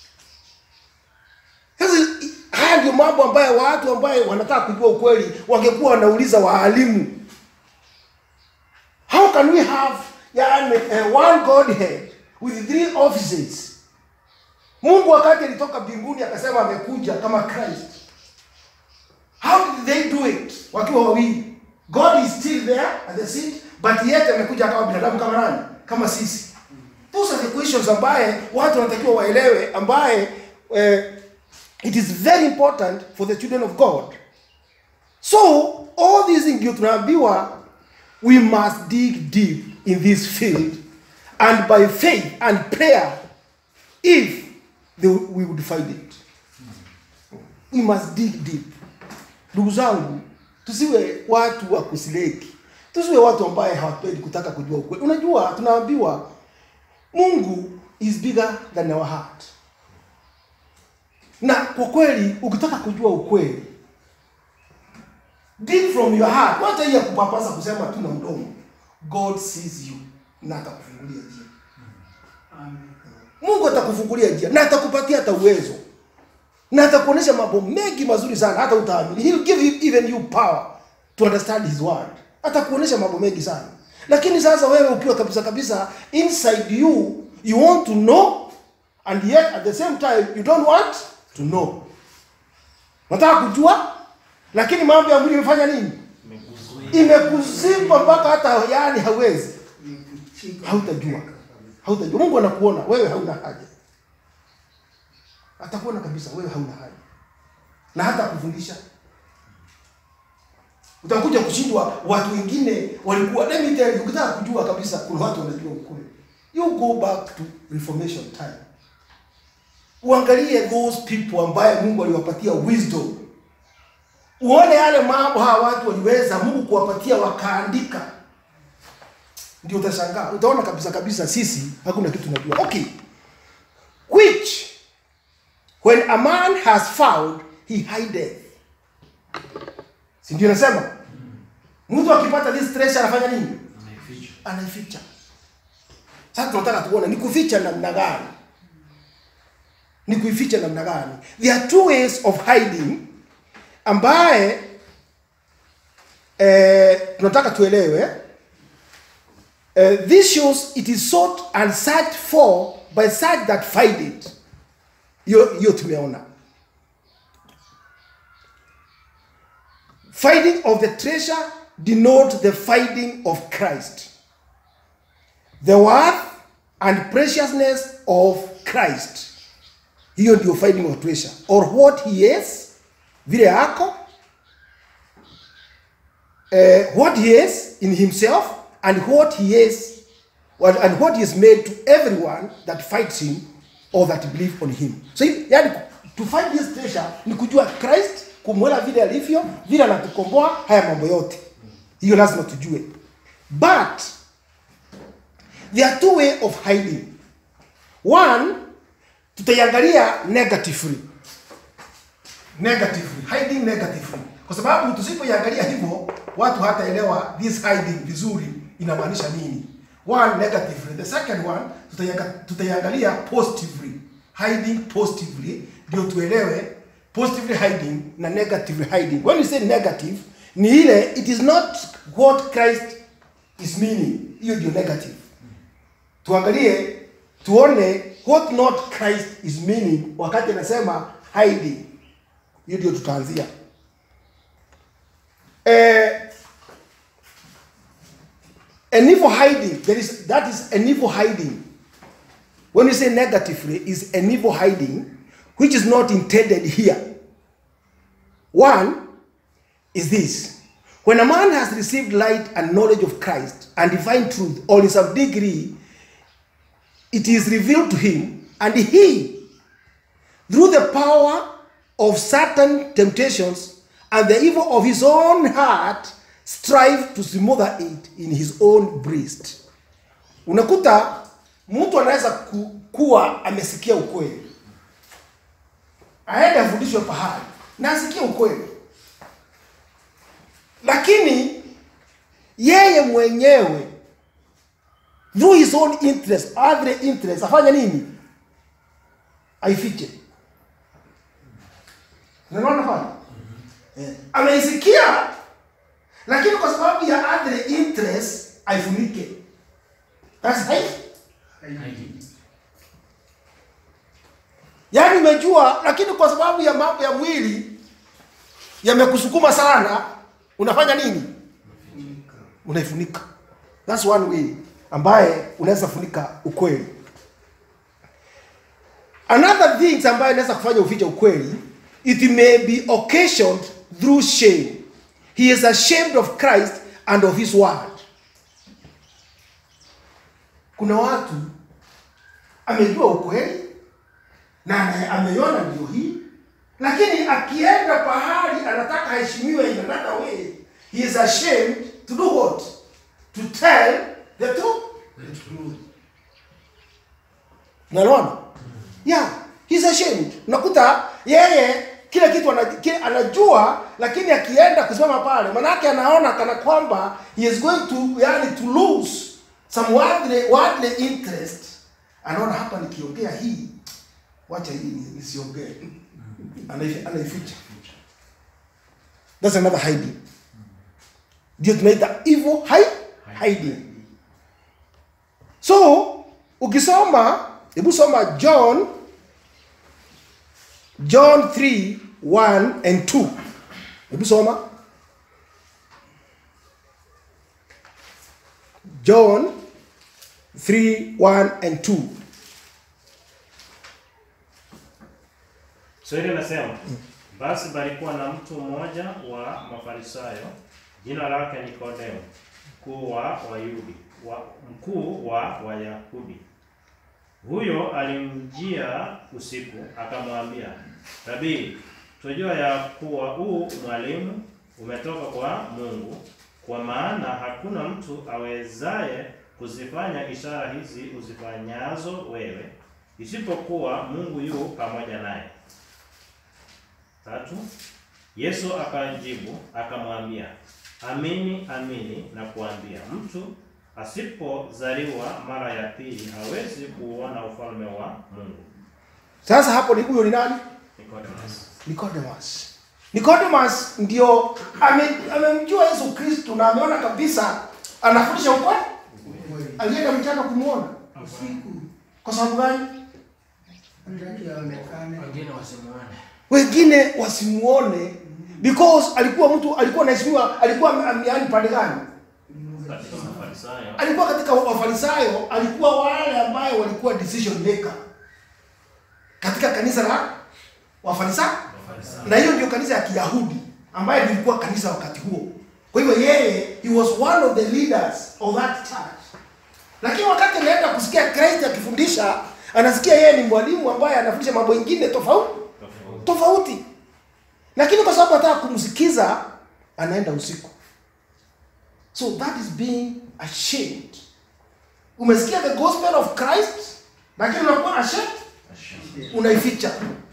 sasa i- haya ndio mambo ambayo watu ambaye wanataka kujua ukweli wangekuwa wanauliza waalimu how can we have yani, uh, one godhead with three offices mungu wakati alitoka mbinguni akasema amekuja kama christ how did they do it wakiwa wawili god is still there at the seat but yet amekuja kama binadamu kama nani kama sisi those are the questions ambaye watu wanatakiwa waelewe ambaye eh, it is very important for the children of god so all these things ndio tunaambiwa we must dig deep in this field and by faith and prayer if they, we would find it we must dig deep ndugu zangu tusiwe watu wa kusileki tusiwe watu ambaye hawapendi kutaka kujua ukweli unajua tunaambiwa mungu is bigger than our heart na kwa kweli ukitaka kujua ukweli deep from your heart wacha hii ya kupapasa kusema tu na mdomo god sees you na atakufungulia njia mungu atakufungulia njia na atakupatia hata uwezo na atakuonyesha mambo mengi mazuri sana hata utaamini He'll give you, even you power to understand his word atakuonyesha mambo mengi sana lakini sasa wewe ukiwa kabisa kabisa inside you you want to know and yet at the same time you don't want to know nataka kujua lakini mambo ya mwili imefanya nini imekuzimba mpaka hata yani hawezi hautajua hautajua mungu anakuona wewe hauna haja atakuona kabisa wewe hauna haja na hata kufundisha utakuja kushindwa watu wengine walikuwa let me tell you ukitaka kujua kabisa kuna watu wanajua ukweli you go back to reformation time uangalie those people ambaye mungu aliwapatia wisdom uone yale mambo hawa watu waliweza mungu kuwapatia wakaandika ndio utashangaa utaona kabisa kabisa sisi hakuna kitu tunajua okay which when a man has found he hideth si ndio nasema mtu akipata this treasure anafanya nini anaificha sasa tunataka tuone ni kuficha namna gani ni kuificha namna gani there are two ways of hiding ambaye eh, tunataka tuelewe eh, this shows it is sought and searched for by such that find it hiyo hiyo tumeona finding of the treasure denote the finding of christ the worth and preciousness of christ hiyo ndio finding of treasure or what he is vile ako uh, what he is in himself and what he is what, and what he is made to everyone that fights him or that believe on him so hivi- yani to find this treasure ni kujua christ kumwela vile alivyo vile anatukomboa haya mambo yote hiyo lazima tujue but there are two way of hiding one tutaiangalia negatively negatively hiding negatively kwa sababu tusipoiangalia hivyo watu hataelewa this hiding vizuri inamaanisha nini one negatively the second one tutaianga- tutaiangalia positively hiding positively ndio tuelewe positively hiding na negatively hiding when you say negative ni ile it is not what christ is meaning hiyo ndio negative tuangalie tuone what not christ is meaning wakati anasema hiding hiyo ndio tutaanzia eh, an evil hiding there is that is an evil hiding when you say negatively is an evil hiding which is not intended here one is this when a man has received light and knowledge of christ and divine truth or in some degree it is revealed to him and he through the power of certain temptations and the evil of his own heart strive to smother it in his own breast unakuta mtu anaweza ku, kuwa amesikia ukweli aende afundishwe pahali na asikie ukweli lakini yeye mwenyewe through his own interest other interest afanye nini aifiche unaona pale Eh, ameisikia lakini kwa sababu ya other interest aifunike that's hiding yaani umejua lakini kwa sababu ya mambo ya mwili yamekusukuma sana unafanya nini unaifunika thats one way ambaye unaweza funika ukweli another things ambayo inaweza kufanya ufiche ukweli it may be occasioned through shame he is ashamed of christ and of his word kuna watu amejua ukweli na ame- ameiona ndio hii lakini akienda pahali anataka aheshimiwe in another way he is ashamed to do what to tell the truth unaona yeah he's ashamed unakuta yeye kile kitu ana- kile anajua lakini akienda kusimama pale manake anaona kana kwamba he is going to yani to lose some worldly, worldly interest anaona hapa nikiongea hii wacha hii ni- nisiongee Anaifi- anaificha that's another hiding ndio tunaita evil hi- hiding so ukisoma hebu soma john john 3 1 and 2 hebu soma john 3 1 and 2 Swali linasema basi palikuwa na mtu mmoja wa Mafarisayo, jina lake Nikodemo, mkuu wa Wayahudi, wa mkuu wa Wayahudi. Huyo alimjia usiku, akamwambia, Rabii, tunajua ya kuwa huu mwalimu umetoka kwa Mungu, kwa maana hakuna mtu awezaye kuzifanya ishara hizi uzifanyazo wewe, isipokuwa Mungu yu pamoja naye. Tatu, Yesu akajibu akamwambia, amini amini na kuambia, mtu asipozaliwa mara ya pili hawezi kuuona ufalme wa Mungu. sasa hapo ni huyo ni nani Nicodemus. Nicodemus. Nicodemus ndio ame- amemjua Yesu Kristo na ameona kabisa anafundisha ukweli. Alienda mchana kumwona. usiku Kwa sababu gani? ndaki aonekane wengine wasimuone Wengine wasimuone because alikuwa mtu alikuwa anaheshimiwa, alikuwa ame- ame- yaani pande gani? Katika Mafarisayo Alikuwa katika Wafarisayo, alikuwa wale ambayo walikuwa decision maker katika kanisa la Wafarisayo. na hiyo ndio kanisa ya Kiyahudi ambaye lilikuwa kanisa wakati huo. Kwa hivyo yeye he was one of the leaders of that church. Lakini wakati anaenda kusikia Christ akifundisha, anasikia yeye ni mwalimu ambaye anafundisha mambo mengine tofauti tofauti. tofauti, lakini kwa sababu anataka kumsikiza, anaenda usiku. So that is being ashamed. Umesikia the gospel of Christ, lakini unakuwa ashamed, unaificha.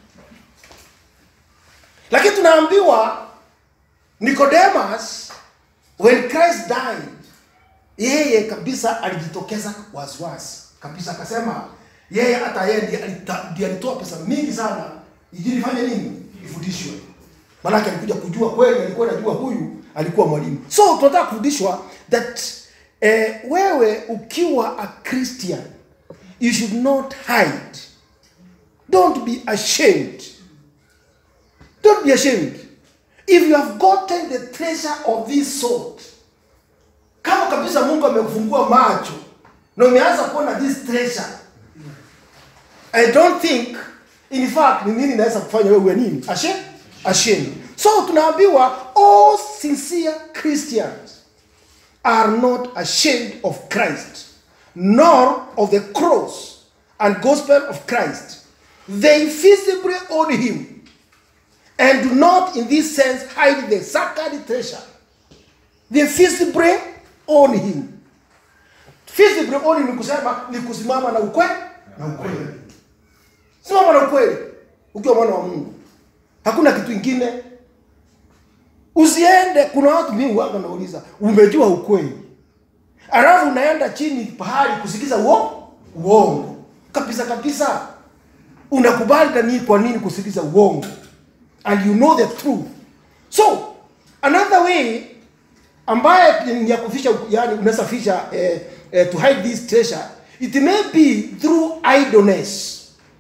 Lakini tunaambiwa Nicodemus when Christ died yeye kabisa alijitokeza waziwazi kabisa akasema yeye hata yeye ndiye alita- ndiye alitoa pesa mingi sana injili ifanye nini ifundishwe maanake alikuja kujua kweli alikuwa anajua huyu alikuwa mwalimu so tunataka kufundishwa that eh, wewe ukiwa a christian you should not hide don't be ashamed don't be ashamed if you have gotten the treasure of this sort kama kabisa mungu amekufungua macho na umeanza kuona this treasure i don't think in fact ni nini inaweza kufanya wewe uwe nini ashamed ashamed so tunaambiwa all sincere christians are not ashamed of christ nor of the cross and gospel of christ they visibly own him and do not in this sense hide the sacred treasure they visibly own him visibly own ni kusema ni kusimama na ukweli na ukweli simama na ukweli ukiwa mwana wa mungu hakuna kitu ingine usiende kuna watu mimi wanga nauliza umejua ukweli alafu unaenda chini pahali kusikiza uo uongo kabisa kabisa unakubali nani kwa nini kusikiza uongo and you know the truth so another way ambaye ni ya kufisha yani unaweza fisha eh, eh, to hide this treasure it may be through idleness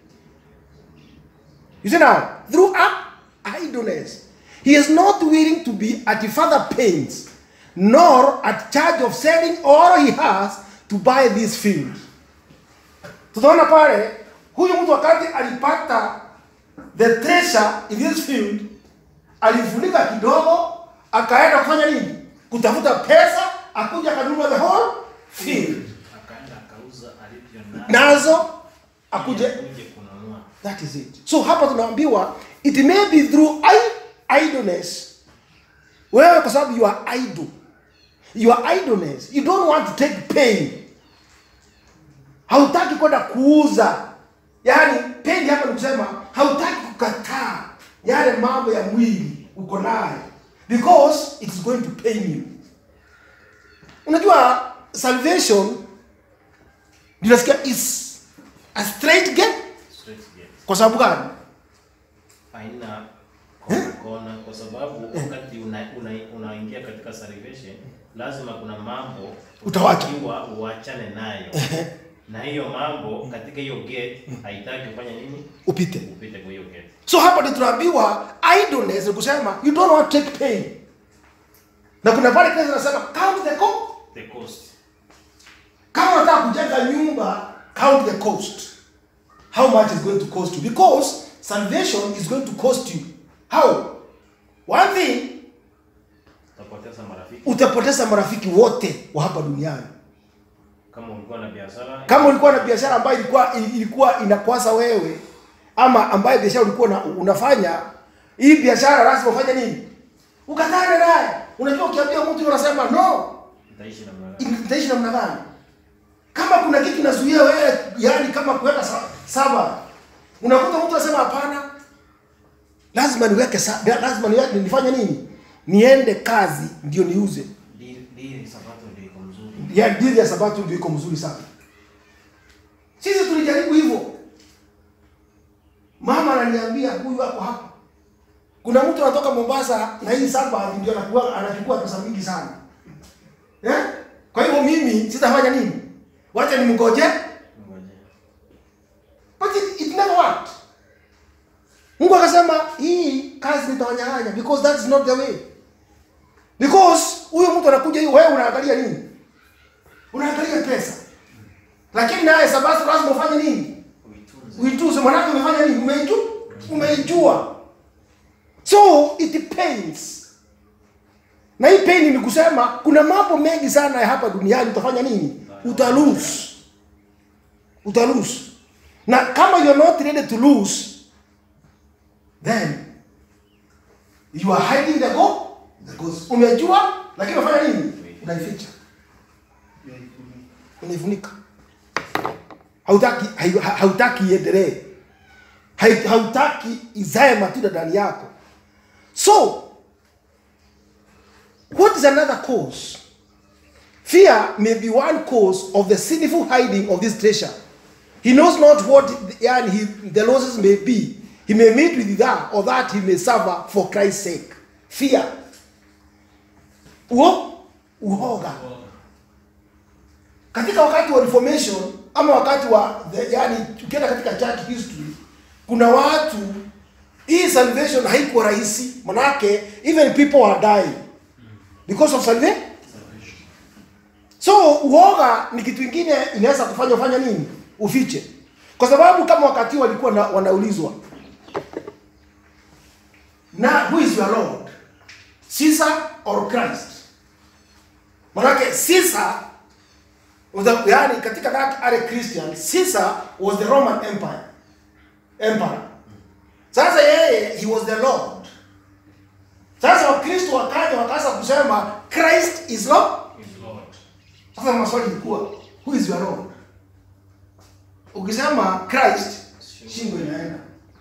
you see now through a- idleness he is not willing to be at further pains nor at charge of selling all he has to buy this field tutaona pale huyu mtu wakati alipata the treasure in this field alifunika kidogo akaenda kufanya nini kutafuta pesa akuja akanunua the whole field akaenda akauza alivyo nazo akuje akuje kununua that is it so hapa tunaambiwa it may be through i- idleness wewe kwa sababu you are idle you are idleness you don't want to take pain hautaki kwenda kuuza yaani pain hapa ni kusema hautaki kukataa yale mambo ya mwili uko nayo because it is going to pain you unajua salvation ninasikia is a straight gate straight gate kwa sababu gani haina kona kona kwa sababu wakati una- una- unaingia katika salvation lazima kuna mambo Utawacha. utakiwa uachane nayo na hiyo mambo katika hiyo gate haitaki kufanya nini upite upite kwa hiyo gate so hapa ndio tunaambiwa idleness ni kusema you don't want to take pain na kuna pale kile zinasema count the cost the cost kama unataka kujenga nyumba count the cost how much is going to cost you because salvation is going to cost you how one thing utapoteza marafiki utapoteza marafiki wote wa hapa duniani kama ulikuwa na biashara kama ulikuwa na biashara ambayo ilikuwa ilikuwa inakwasa wewe ama ambayo biashara ulikuwa una, unafanya hii biashara lazima ufanye nini ukatane naye unajua ukiambia mtu unasema no utaishi namna gani itaishi namna gani kama kuna kitu inazuia wewe yani kama kuweka sa- saba unakuta mtu anasema hapana lazima niweke sa, lazima niweke, nifanye nini niende kazi ndio niuze Dili- dili sabato ndio iko mzuri ya dili ya sabato ndio iko mzuri sana sisi tulijaribu hivyo mama ananiambia huyu hapo hapa kuna mtu anatoka mombasa na hii saba ndio anakuwa anachukua pesa mingi sana eh? kwa hivyo mimi sitafanya nini wacha nimgoje Ngoja. but it, it never worked mungu akasema hii kazi nitawanyang'anya because that is not the way because huyo mtu anakuja hiyo wewe unaangalia nini unaangalia pesa lakini naye sabato lazima ufanye nini Uitunze. uituze mwanake umefanya nini umeiju umeijua so it pains na hii pain ni kusema kuna mambo mengi sana ya hapa duniani utafanya nini utalose utalose na kama you're not ready to lose then you are hiding the go the ghost umejua lakini unafanya nini unaificha unaifunika hautaki hai- ha- hautaki iendelee Hai- hautaki izae matunda ndani yako so what is another cause Fear may be one cause of the sinful hiding of this treasure. He knows not what yani, he, the losses may be. He may meet with that or that he may suffer for Christ's sake. Fear. Uo, uoga. Katika wakati wa reformation ama wakati wa the, yani tukienda katika church history kuna watu hii salvation haikuwa rahisi manake even people are dying because of salvation so uoga ni kitu ingine inaweza kufanya ufanya nini ufiche kwa sababu kama wakati walikuwa na, wanaulizwa na who is your lord caesar or christ manake caesar was the, yani katika that early christian caesar was the roman empire emperor sasa yeye he was the lord sasa wakristo wakaja wakaanza kusema christ is lord Is Lord. sasa maswali ilikuwa who is your lord ukisema christ shingo inaenda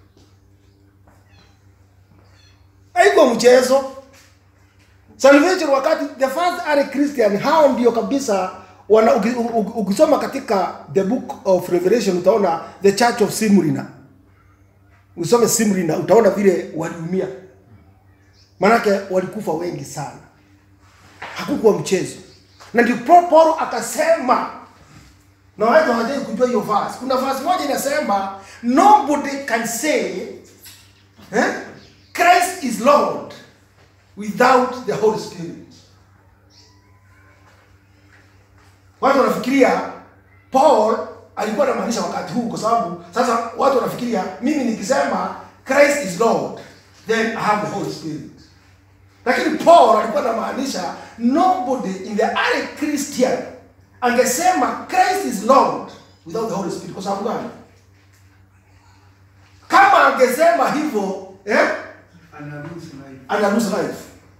haikuwa mchezo salvation wakati the first early christian hao ndio kabisa wana uki- u- u- ukisoma katika the book of revelation utaona the church of simrina usome simrina utaona vile waliumia maanake walikufa wengi sana hakukuwa mchezo na ndio Paul Paulo akasema na watu hawajai kujua hiyo verse kuna verse moja inasema nobody can say eh, Christ is Lord without the Holy Spirit watu wanafikiria Paul alikuwa anamaanisha wakati huu kwa sababu sasa watu wanafikiria mimi nikisema Christ is Lord then I have the Holy Spirit lakini paul alikuwa anamaanisha nobody in the early christian angesema christ is lord without the holy spirit kwa sababu gani kama angesema hivyo eh, ana lose life. ana lose life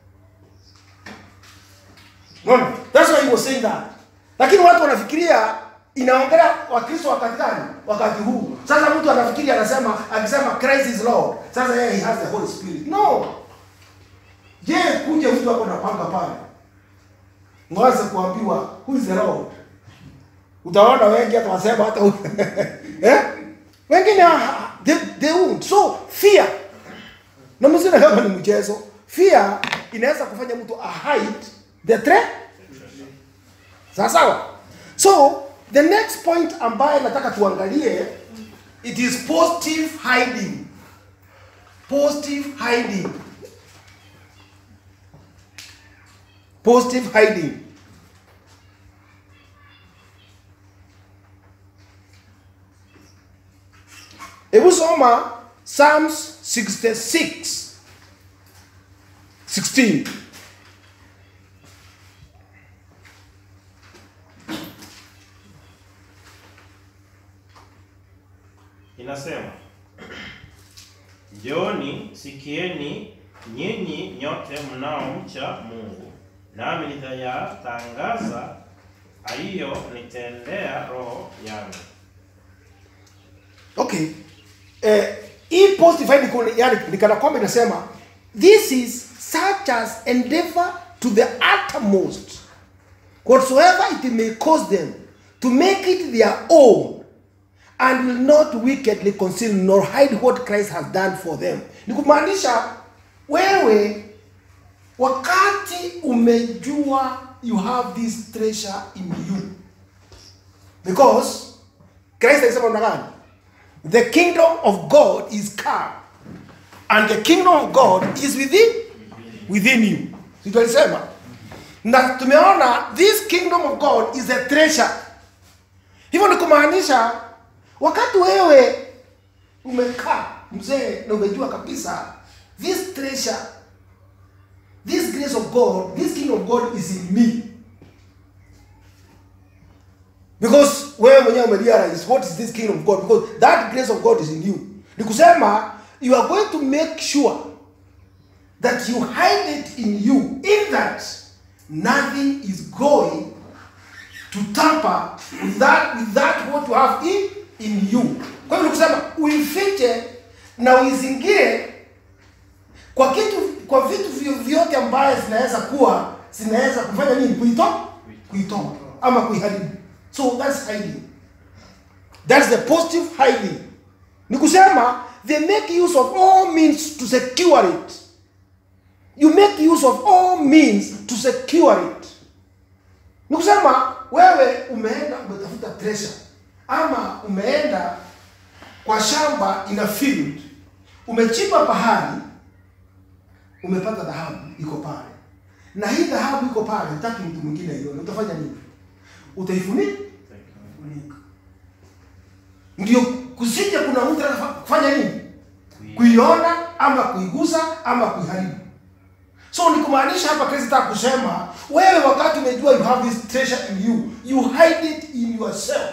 Unaona? that's why he was saying that lakini watu wanafikiria inaongelea wakristo wakati gani wakati huu sasa mtu anafikiria anasema akisema christ is lord sasa yeye he has the holy spirit no je kuja mtu ako napanga pale mwanze kuambiwa who is the lord utaona wengi hata wasema hata eh? wengine ah, they, they won't so fear na msina kama ni mchezo fear inaweza kufanya mtu ahide the threat sawa sawa so the next point ambaye nataka tuangalie it is positive hiding positive hiding positive hiding hebu soma psalms 66 16 Inasema, Njooni sikieni nyinyi nyote mnaomcha Mungu, nami nitayatangaza aliyonitendea roho yangu. okay eh, hii positive hiding kuna- yani ni kana kwamba inasema this is such as endeavor to the uttermost whatsoever it may cause them to make it their own and will not wickedly conceal nor hide what Christ has done for them. Ni kumaanisha wewe wakati umejua you have this treasure in you because Christ alisema namna gani? The kingdom of God is come and the kingdom of God is within within you. Si tulisema? Na tumeona this kingdom of God is a treasure. Hivyo ni kumaanisha wakati wewe umekaa mzee na umejua kabisa this treasure this grace of God this kingdom of God is in me because wewe mwenyewe umerealize what is this kingdom of God because that grace of God is in you ni kusema you are going to make sure that you hide it in you in that nothing is going to tamper with that with that what you have in in you kwa hivyo ni kusema uifiche na uizingire kwa kitu kwa vitu vyovyote ambaye zinaweza kuwa zinaweza kufanya nini kuitoa kuitoa ama kuiharibu so that's hiding that's the positive hiding ni kusema they make use of all means to secure it you make use of all means to secure it ni kusema wewe umeenda umetafuta treasure ama umeenda kwa shamba ina field umechimba pahali umepata dhahabu iko pale na hii dhahabu iko pale utaki mtu mwingine aione utafanya nini utaifunika Funika. ndio kusije kuna mtu anafanya kufanya nini kuiona ama kuigusa ama kuiharibu so ni kumaanisha hapa kristo taka kusema wewe wakati umejua you have this treasure in you you hide it in yourself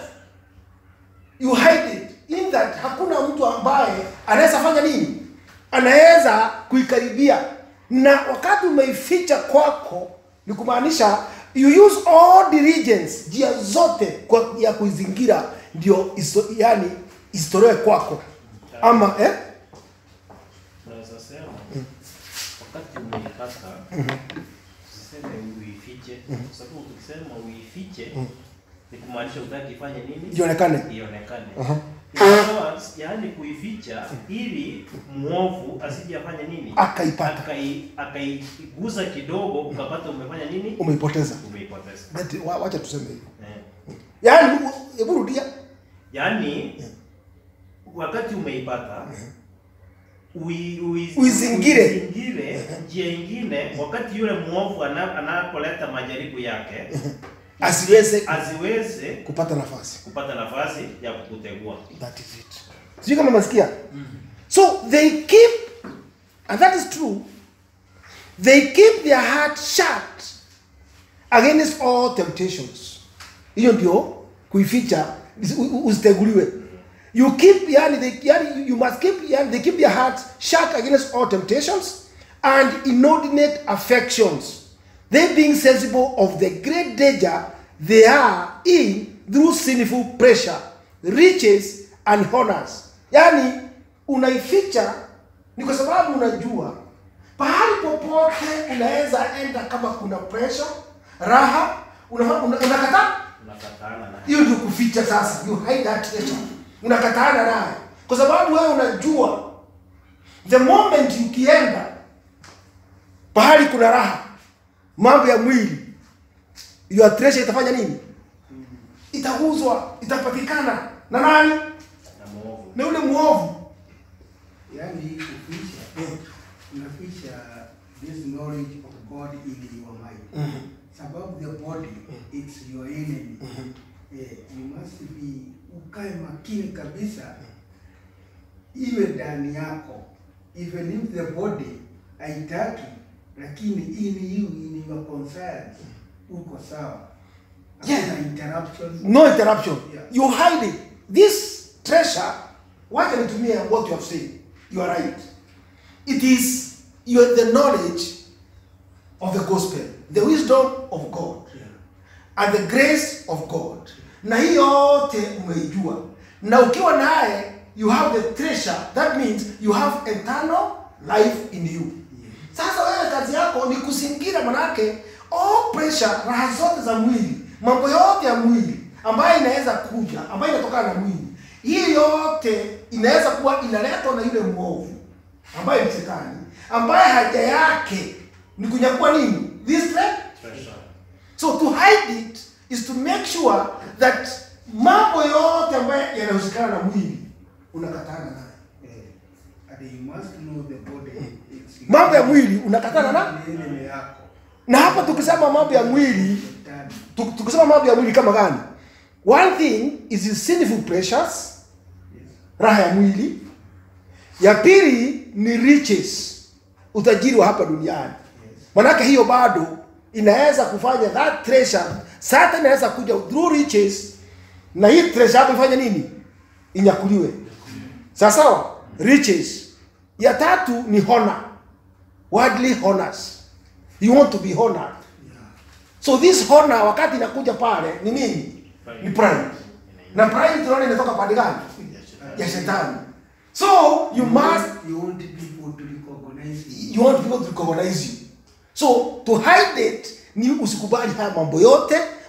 you hide it in that hakuna mtu ambaye anaweza fanya nini anaweza kuikaribia na wakati umeificha kwako ni kumaanisha you use all diligence njia zote kwa ya kuizingira ndio iso, yani isitolewe kwako ama eh? Unaweza sema wakati umeipata usiseme uifiche, kwa sababu ukisema uifiche ni kumaanisha utaki ifanye nini? ionekane Ionekane. Aha. Ingawa, Yaani kuificha ili mwovu asije afanye nini? Akaipata. Akai akaiguza kidogo ukapata umefanya nini? umeipoteza Umeipoteza. That- wa- wacha tuseme hivyo Eh. yaani u- hebu rudia Yaani wakati umeipata ui, ui, Uizingire. uizingire njia ingine, wakati yule mwovu ana- anapoleta majaribu yake asiweze asiweze kupata nafasi kupata nafasi ya kukutegua. that is it sijui kama masikia so they keep and that is true they keep their heart shut against all temptations hiyo ndio kuificha usi- u- u- usiteguliwe you keep yani they, yani you must keep yani they keep their hearts shut against all temptations and inordinate affections they being sensible of the great danger they are in through sinful pressure riches and honors yani unaificha ni kwa sababu unajua pahali popote unaweza enda kama kuna pressure raha unakataa una, unakataa Unakataana na hiyo ndio kuficha sasa you hide that treasure unakataana naye kwa sababu wewe unajua the moment ukienda pahali kuna raha mambo ya mwili your treasure itafanya nini itauzwa itapatikana na nani na mwovu. na yule mwovu Yaani kuficha, unaficha this knowledge of God in your mind. Sababu the body, it's your enemy. Eh, you must be, ukae makini kabisa, iwe ndani yako. Even if the body haitaki, lakini in you, in your conscience, uko sawa. Yeah. Hakuna interruption. no interruption Yeah. you hide it this treasure wacha nitumie what you have said you are right it is your, the knowledge of the gospel the wisdom of god Yeah. and the grace of god na hii yote umeijua na ukiwa naye you have the treasure that means you have eternal life in you sasa wewe kazi yako ni kuzingira manake all pressure raha zote za mwili mambo yote ya mwili ambayo inaweza kuja ambayo inatokana na mwili hii yote inaweza kuwa inaletwa na yule mwovu ambaye ni shetani ambaye haja yake ni kunyakua nini this tre- Treasure. so to hide it is to make sure that mambo yote ambayo yanahusikana na mwili unakatana nayo Eh, and you must know the body. It's mambo ya mwili unakatana na Ni enemy yako. na hapa tukisema mambo ya mwili Shetani. tu- tukisema mambo ya mwili kama gani one thing is the sinful pressures Yes. raha ya mwili ya pili ni riches utajiri wa hapa duniani manake hiyo bado inaweza kufanya that treasure sasa inaweza kuja through riches na hii treasure yako ifanye nini inyakuliwe sawa sawa riches ya tatu ni honor worldly honors you want to be honored so this honor wakati inakuja pale ni nini ni pride na pride tunaona inatoka pande gani ya shetani so you must You want people to recognize you. you want people to recognize you so to hide it ni usikubali haya mambo yote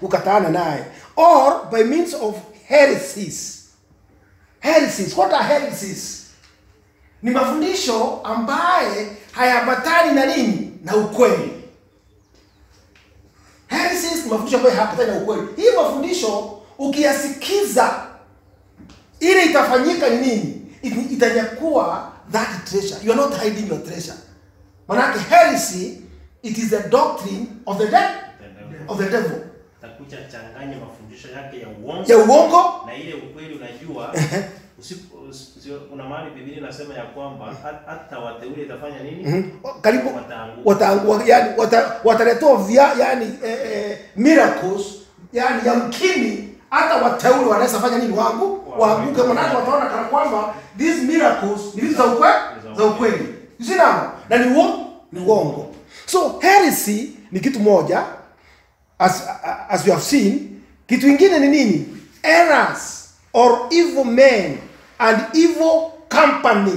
ukataana naye or by means of heresies heresies what are heresies ni mafundisho ambaye hayaambatani na nini na ukweli heresies ni mafundisho ambayo hayaambatani na ukweli hii mafundisho ukiyasikiza ile itafanyika ni nini It- itanyakuwa that treasure you are not hiding your treasure manake heresy it is the doctrine of the devil of the devil Takuja changanya mafundisho yake ya uongo ya uongo na ile ukweli unajua usipo usio, kuna mahali Biblia inasema ya kwamba hat- hata wateule itafanya nini? Mhm. karibu Wataanguka. wataangu yani wata, wataletewa vya yani eh, eh, miracles yani yamkini hata wateule wanaweza fanya nini wangu waanguke manake wataona kana kwamba these miracles ni vitu za ukweli za ukweli You see now na ni uongo ni uongo so heresy ni kitu moja as as we have seen kitu ingine ni nini errors or evil men and evil company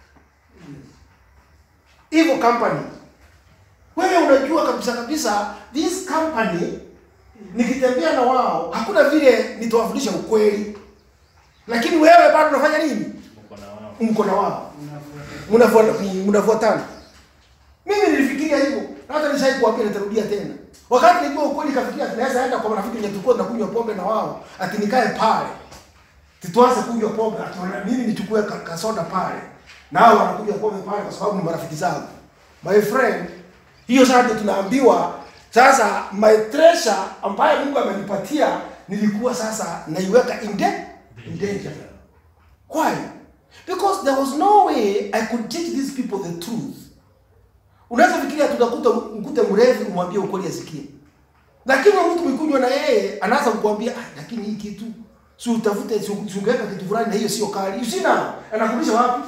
evil company wewe unajua kabisa kabisa this company nikitembea na wao hakuna vile nitawafundisha ukweli lakini wewe bado unafanya nini Uko na wao. mko na wao Unafuata. Mnafuata- mnafuatana mimi nilifikiria hivyo na hata nishai kuambia nitarudia tena wakati nilijua ukweli kafikiria tunaweza enda kwa marafiki wenye tulikuwa tunakunywa pombe na wao ati nikae pale tituanze kunywa pombe ati wana- mimi nichukue ka- kasoda pale na hao wanakunywa pombe pale kwa sababu ni marafiki zangu my friend hiyo sasa ndio tunaambiwa sasa my treasure ambayo Mungu amenipatia nilikuwa sasa naiweka in da- in danger Why? Because there was no way I could teach these people the truth. Unaweza fikiria tutakuta mkute mrevi umwambie ukweli asikie. Lakini huyo mtu mkunywa na yeye anaanza kukuambia ah, lakini hii kitu si utafute si si ungeweka kitu fulani na hiyo sio kali. You see now? Anakurudisha wapi?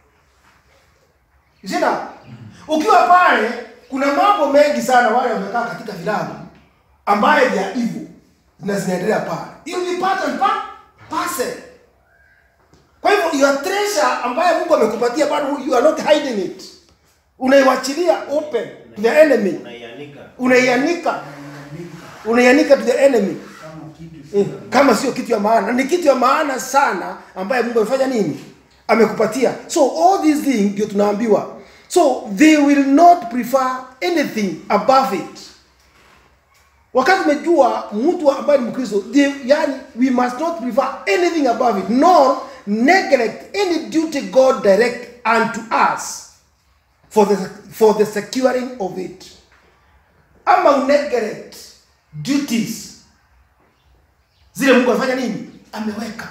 You see now? Ukiwa pale kuna mambo mengi sana wale wamekaa katika vilabu ambaye vya hivyo na zinaendelea pale. Hiyo ni pattern pa parcel. Kwa hivyo your treasure ambayo Mungu amekupatia bado you are not hiding it. Unaiwachilia open to the enemy. Unaianika. Unaianika, unaianika to the enemy. Kama kitu Mm, Kama sio kitu ya maana, ni kitu ya maana sana ambaye Mungu amefanya nini? Amekupatia. So all these things ndio tunaambiwa. So they will not prefer anything above it. Wakati umejua mtu ambaye ni Mkristo, they- yani we must not prefer anything above it nor neglect any duty God direct unto us for the for the securing of it. Ama uneglect duties zile Mungu amefanya nini? Ameweka.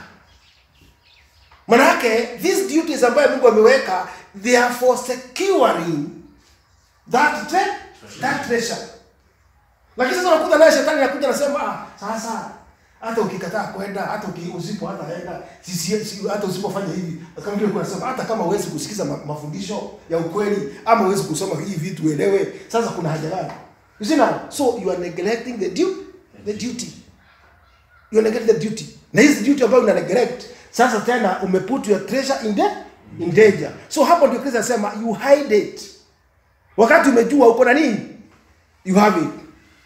Manake these duties ambayo Mungu ameweka they are for securing that tre that treasure. Lakini sasa unakuta naye shetani anakuja anasema ah, sasa hata ukikataa kwenda hata uki- usipo hata enda si, si, si, hata usipofanya hivi kama vile kuna sema hata kama huwezi kusikiza ma, mafundisho ya ukweli ama huwezi kusoma hii vitu uelewe sasa kuna haja gani you see now so you are neglecting the duty the duty you neglect the duty na hizi duty ambayo una neglect sasa tena umeput your treasure in, the, in danger so hapo ndio Kristo anasema you hide it wakati umejua uko na nini you have it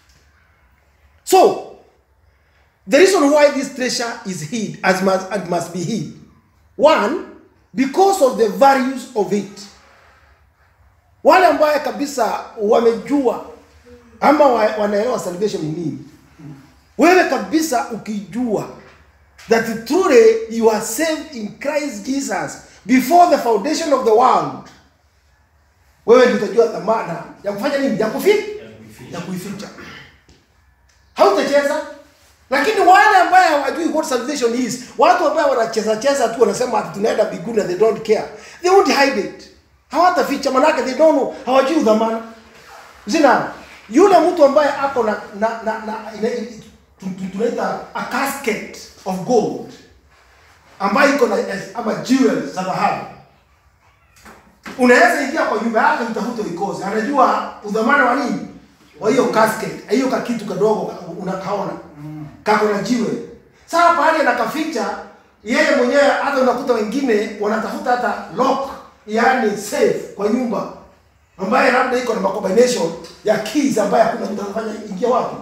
so the reason why this treasure is hid as must, and must be hid one because of the values of it wale ambaye kabisa wamejua ama wa- wanaelewa salvation ni nini wewe kabisa ukijua that truly you are saved in Christ Jesus before the foundation of the world wewe ndio utajua dhamana ya kufanya nini ya kuficha ya kuificha hautacheza lakini wale ambaye hawajui what salvation is watu ambao wanacheza cheza tu wanasema ati tunaenda mbinguni and they don't care they won't hide it hawataficha manake they don't know hawajui udhamana zina yule mtu ambaye ako na na na, na ina, ina, tu- tu- tunaita a casket of gold ambayo iko na eh, ama jewels za dhahabu unaweza ingia kwa nyumba yake utafute uikoze anajua udhamana wa nini wa hiyo casket hiyo kakitu kadogo ka- unakaona kako na jiwe sasa pale anakaficha yeye mwenyewe hata unakuta wengine wanatafuta hata lock yani safe kwa nyumba ambaye labda iko na combination ya keys ambaye hakuna mtu anafanya ingia wapi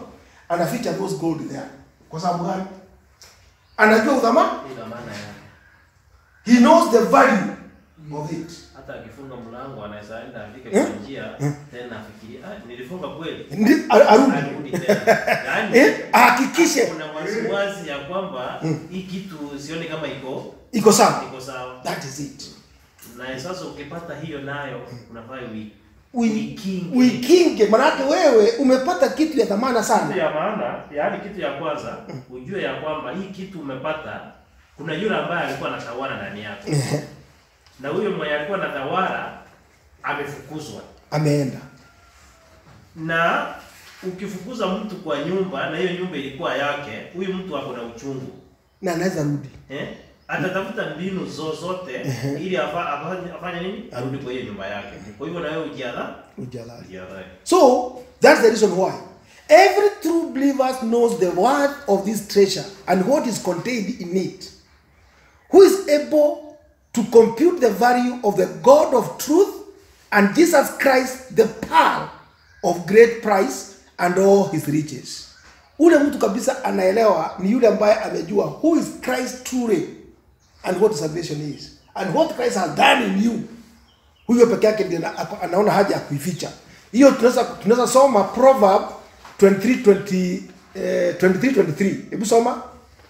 anaficha those gold there kwa sababu gani anajua udhamani ina maana yake he knows the value of it hata akifunga mlango anaweza enda afike Eh? kwa njia tena afikirie ah, nilifunga kweli Ndi- a- arudi arudi tena yaani eh, ahakikishe kuna wasiwasi ya kwamba hii kitu sioni kama iko iko sawa iko sawa that is it na sasa ukipata hiyo nayo unafaa ui Ui- uikinge. uikinge manake wewe umepata kitu ya dhamana Kitu sana ya maana, yaani kitu ya kwanza, ujue ya kwamba hii kitu umepata, kuna yule ambaye alikuwa anatawala ndani yako, na huyo mwenye alikuwa anatawala amefukuzwa. ameenda Na ukifukuza mtu kwa nyumba na hiyo nyumba ilikuwa yake, huyu mtu ako na uchungu na anaweza rudi eh? Atatafuta mbinu zozote ili afa, afanye, afanye nini? Arudi kwa hiyo nyumba yake. Kwa hivyo na wewe ujiadha ujalali ujiadhari. So that's the reason why every true believer knows the worth of this treasure and what is contained in it. Who is able to compute the value of the God of truth and Jesus Christ, the pearl of great price and all his riches. Ule mtu kabisa anaelewa ni yule ambaye amejua who is Christ truly and what salvation is and what Christ has done in you huyo peke yake ndiye ana- ako- anaona haja ya kuificha hiyo tunaweza tunaweza soma proverb 23 20 eh, 23 23 hebu soma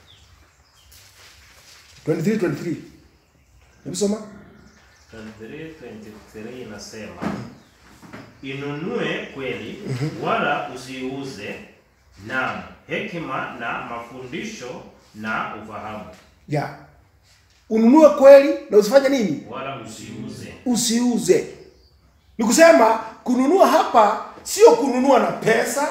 23 23 hebu soma 23 inasema inunue kweli wala usiuze, naam hekima na mafundisho na ufahamu, ya ununue kweli na usifanye nini wala usiuze. usiuze ni kusema kununua hapa sio kununua na pesa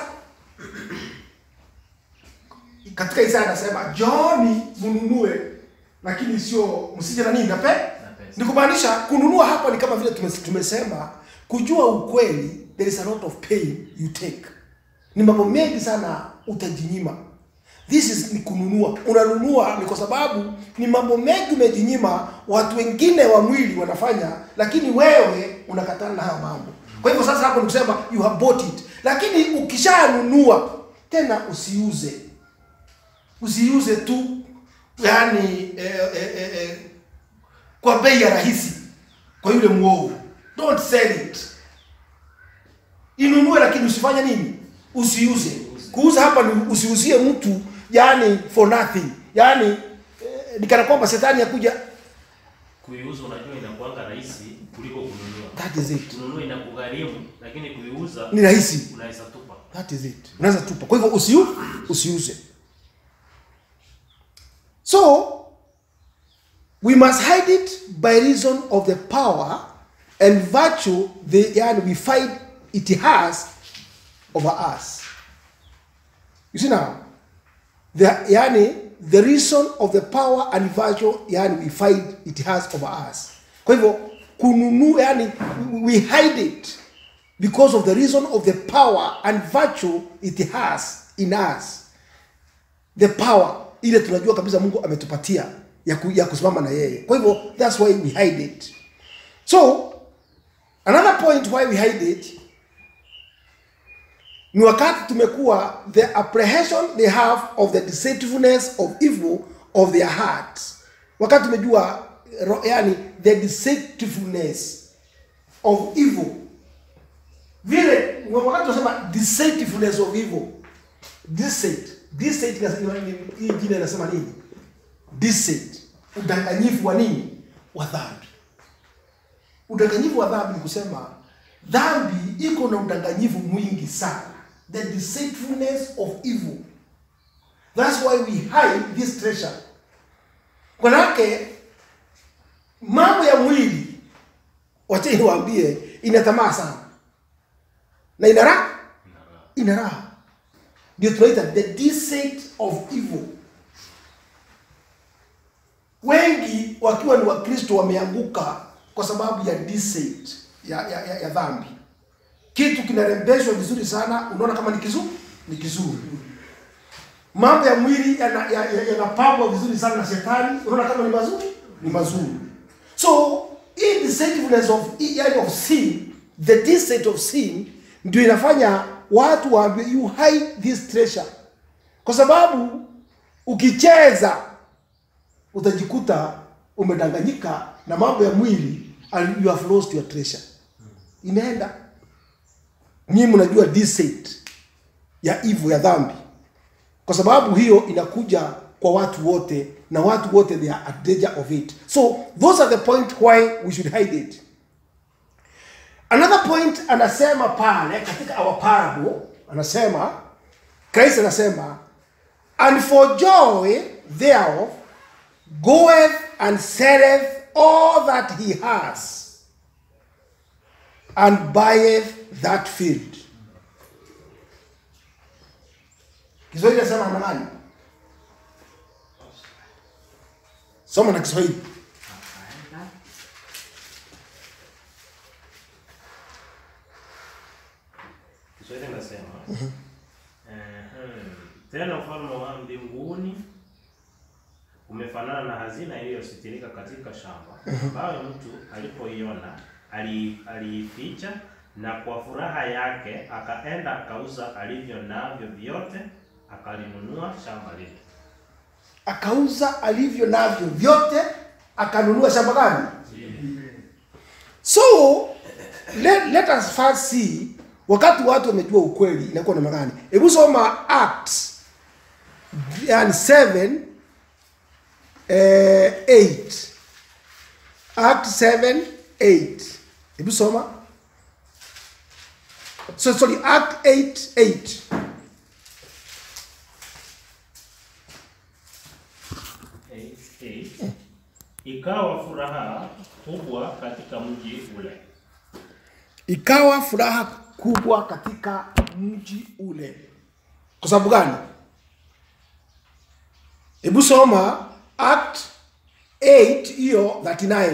katika Isaya anasema Johni mnunue lakini sio msije na nini na pe pesa. ni kumaanisha kununua hapa ni kama vile tumes- tumesema kujua ukweli there is a lot of pain you take ni mambo mengi sana utajinyima this is ni kununua unanunua ni kwa sababu ni mambo mengi umejinyima watu wengine wa mwili wanafanya lakini wewe unakatana na hayo mambo kwa hivyo sasa hapo ni kusema you have bought it lakini ukishanunua tena usiuze usiuze tu yani eh, eh, eh, eh, kwa bei ya rahisi kwa yule mwovu don't sell it inunue lakini usifanye nini usiuze kuuza hapa ni usiuzie mtu yani for nothing yani eh, ni kana kwamba shetani akuja Kuiuza unajua inakuanga rahisi kuliko kununua. that is it Kununua inakugharimu, lakini kuiuza ni rahisi unaweza tupa. that is it unaweza tupa kwa hivyo usiu usiuze so we must hide it by reason of the power and virtue the yani we find it has over us you see now the yani the reason of the power and virtue yani we find it has over us kwa hivyo kununua yani we hide it because of the reason of the power and virtue it has in us the power ile tunajua kabisa mungu ametupatia ya, ku, ya kusimama na yeye kwa hivyo that's why we hide it so another point why we hide it ni wakati tumekuwa the apprehension they have of the deceitfulness of evil of their hearts wakati tumejua ro- yani the deceitfulness of evil vile wakati tunasema deceitfulness of evil deceit deceit ina- ina- ina- hii jina inasema nini deceit udanganyifu wa nini wa dhambi udanganyifu wa dhambi ni kusema dhambi iko na udanganyifu mwingi sana the deceitfulness of evil that's why we hide this treasure manake mambo ya mwili wacha niwaambie ina tamaa sana na ina raha ina raha ndio tunaita the deceit of evil wengi wakiwa ni wakristo wameanguka kwa sababu ya deceit ya, ya, ya, ya dhambi kitu kinarembeshwa vizuri sana unaona kama ni kizuri ni kizuri mambo ya mwili yanapambwa ya, ya, yanapambwa vizuri sana na shetani unaona kama ni mazuri ni mazuri so hii deceitfulness of yani of sin the deceit of sin ndio inafanya watu waambie you hide this treasure kwa sababu ukicheza utajikuta umedanganyika na mambo ya mwili and you have lost your treasure imeenda nyinyi mnajua deceit ya hivyo ya dhambi kwa sababu hiyo inakuja kwa watu wote na watu wote they are at danger of it so those are the point why we should hide it another point anasema pale katika our parable anasema Christ anasema and for joy thereof goeth and selleth all that he has and buyeth that field kiswahili nasema namna gani soma na kiswahili Kiswahili nasema ehem, tena ufalme wa mbinguni umefanana na hazina iliyositirika katika shamba, ambayo mtu alipoiona ali- aliificha, na kwa furaha yake akaenda akauza alivyo navyo vyote, akalinunua shamba lile. akauza alivyo navyo vyote akanunua shamba gani so let, let us first see wakati watu wamejua ukweli inakuwa namna gani hebu soma acts yani 7 eh, 8 act 7 8 hebu soma so sorry act 8 8 Eight, eight. Ikawa furaha kubwa katika mji ule ikawa furaha kubwa katika mji ule kwa sababu gani hebu soma act 8 hiyo 39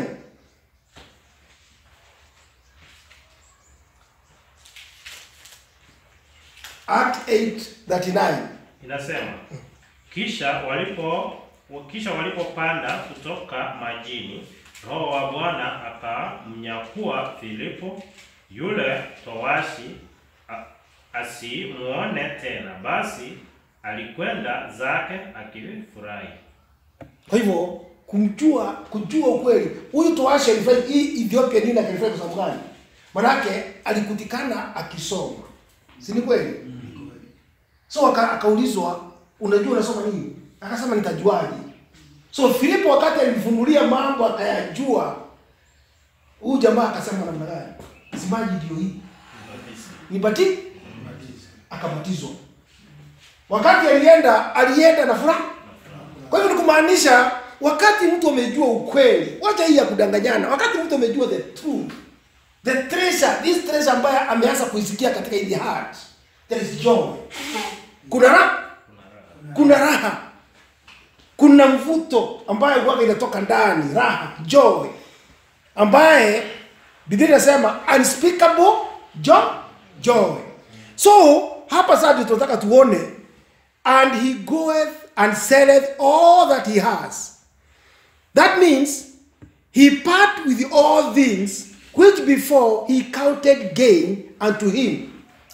act 8 39 Inasema kisha walipo kisha walipopanda kutoka majini, Roho wa Bwana akamnyakua Filipo yule towashi a- asimuone tena, basi alikwenda zake akifurahi. kwa hivyo kumjua kujua ukweli huyu toashi alifanya hii ethiopia nini akalifanya kwa sababu gani manake alikutikana akisoma si ni kweli so aka- akaulizwa unajua unasoma nini akasema nitajuaje so filipo wakati alimfunulia mambo akayajua huyu jamaa akasema namna gani simaji ndio hii nibati akabatizwa wakati alienda alienda na furaha kwa hivyo ni kumaanisha wakati mtu amejua ukweli wacha hii ya kudanganyana wakati mtu amejua the truth the treasure this treasure ambayo ameanza kuisikia katika in the heart there is joy kuna raha kuna raha kuna mvuto ambayo huwaga inatoka ndani raha joy ambaye biblia inasema unspeakable joy joy so hapa sasa ndio tunataka tuone and he goeth and selleth all that he has that means he part with all things which before he counted gain unto him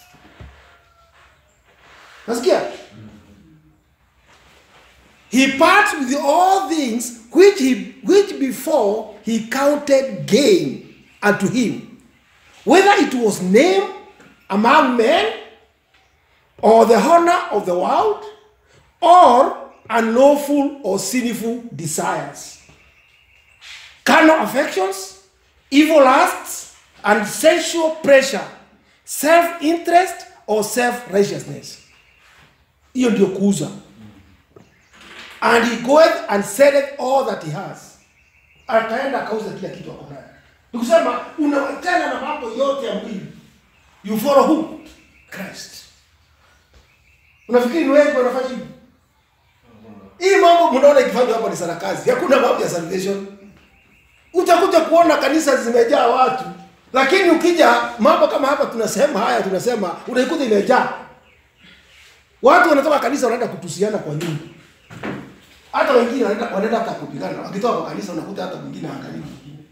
nasikia he parts with all things which he which before he counted gain unto him whether it was name among men or the honor of the world or unlawful or sinful desires carnal affections evil lusts and sensual pleasure self-interest or self-righteousness hiyo ndio kuuza and he goeth and selleth all that he has ataenda akauza kila kitu ako nayo ni kusema unawachana na mambo yote ya mwili you follow who christ unafikiri ni wengi wanafanya hivi hii mambo mnaona ikifanywa hapa ni sarakazi hakuna mambo ya salvation utakuja kuona kanisa zimejaa watu lakini ukija mambo kama hapa tunasema haya tunasema unaikuta imejaa watu wanatoka kanisa wanaenda kutusiana kwa nyumba hata wengine wanaenda wanaenda hata kupigana wakitoka kwa kanisa unakuta hata mwingine angalia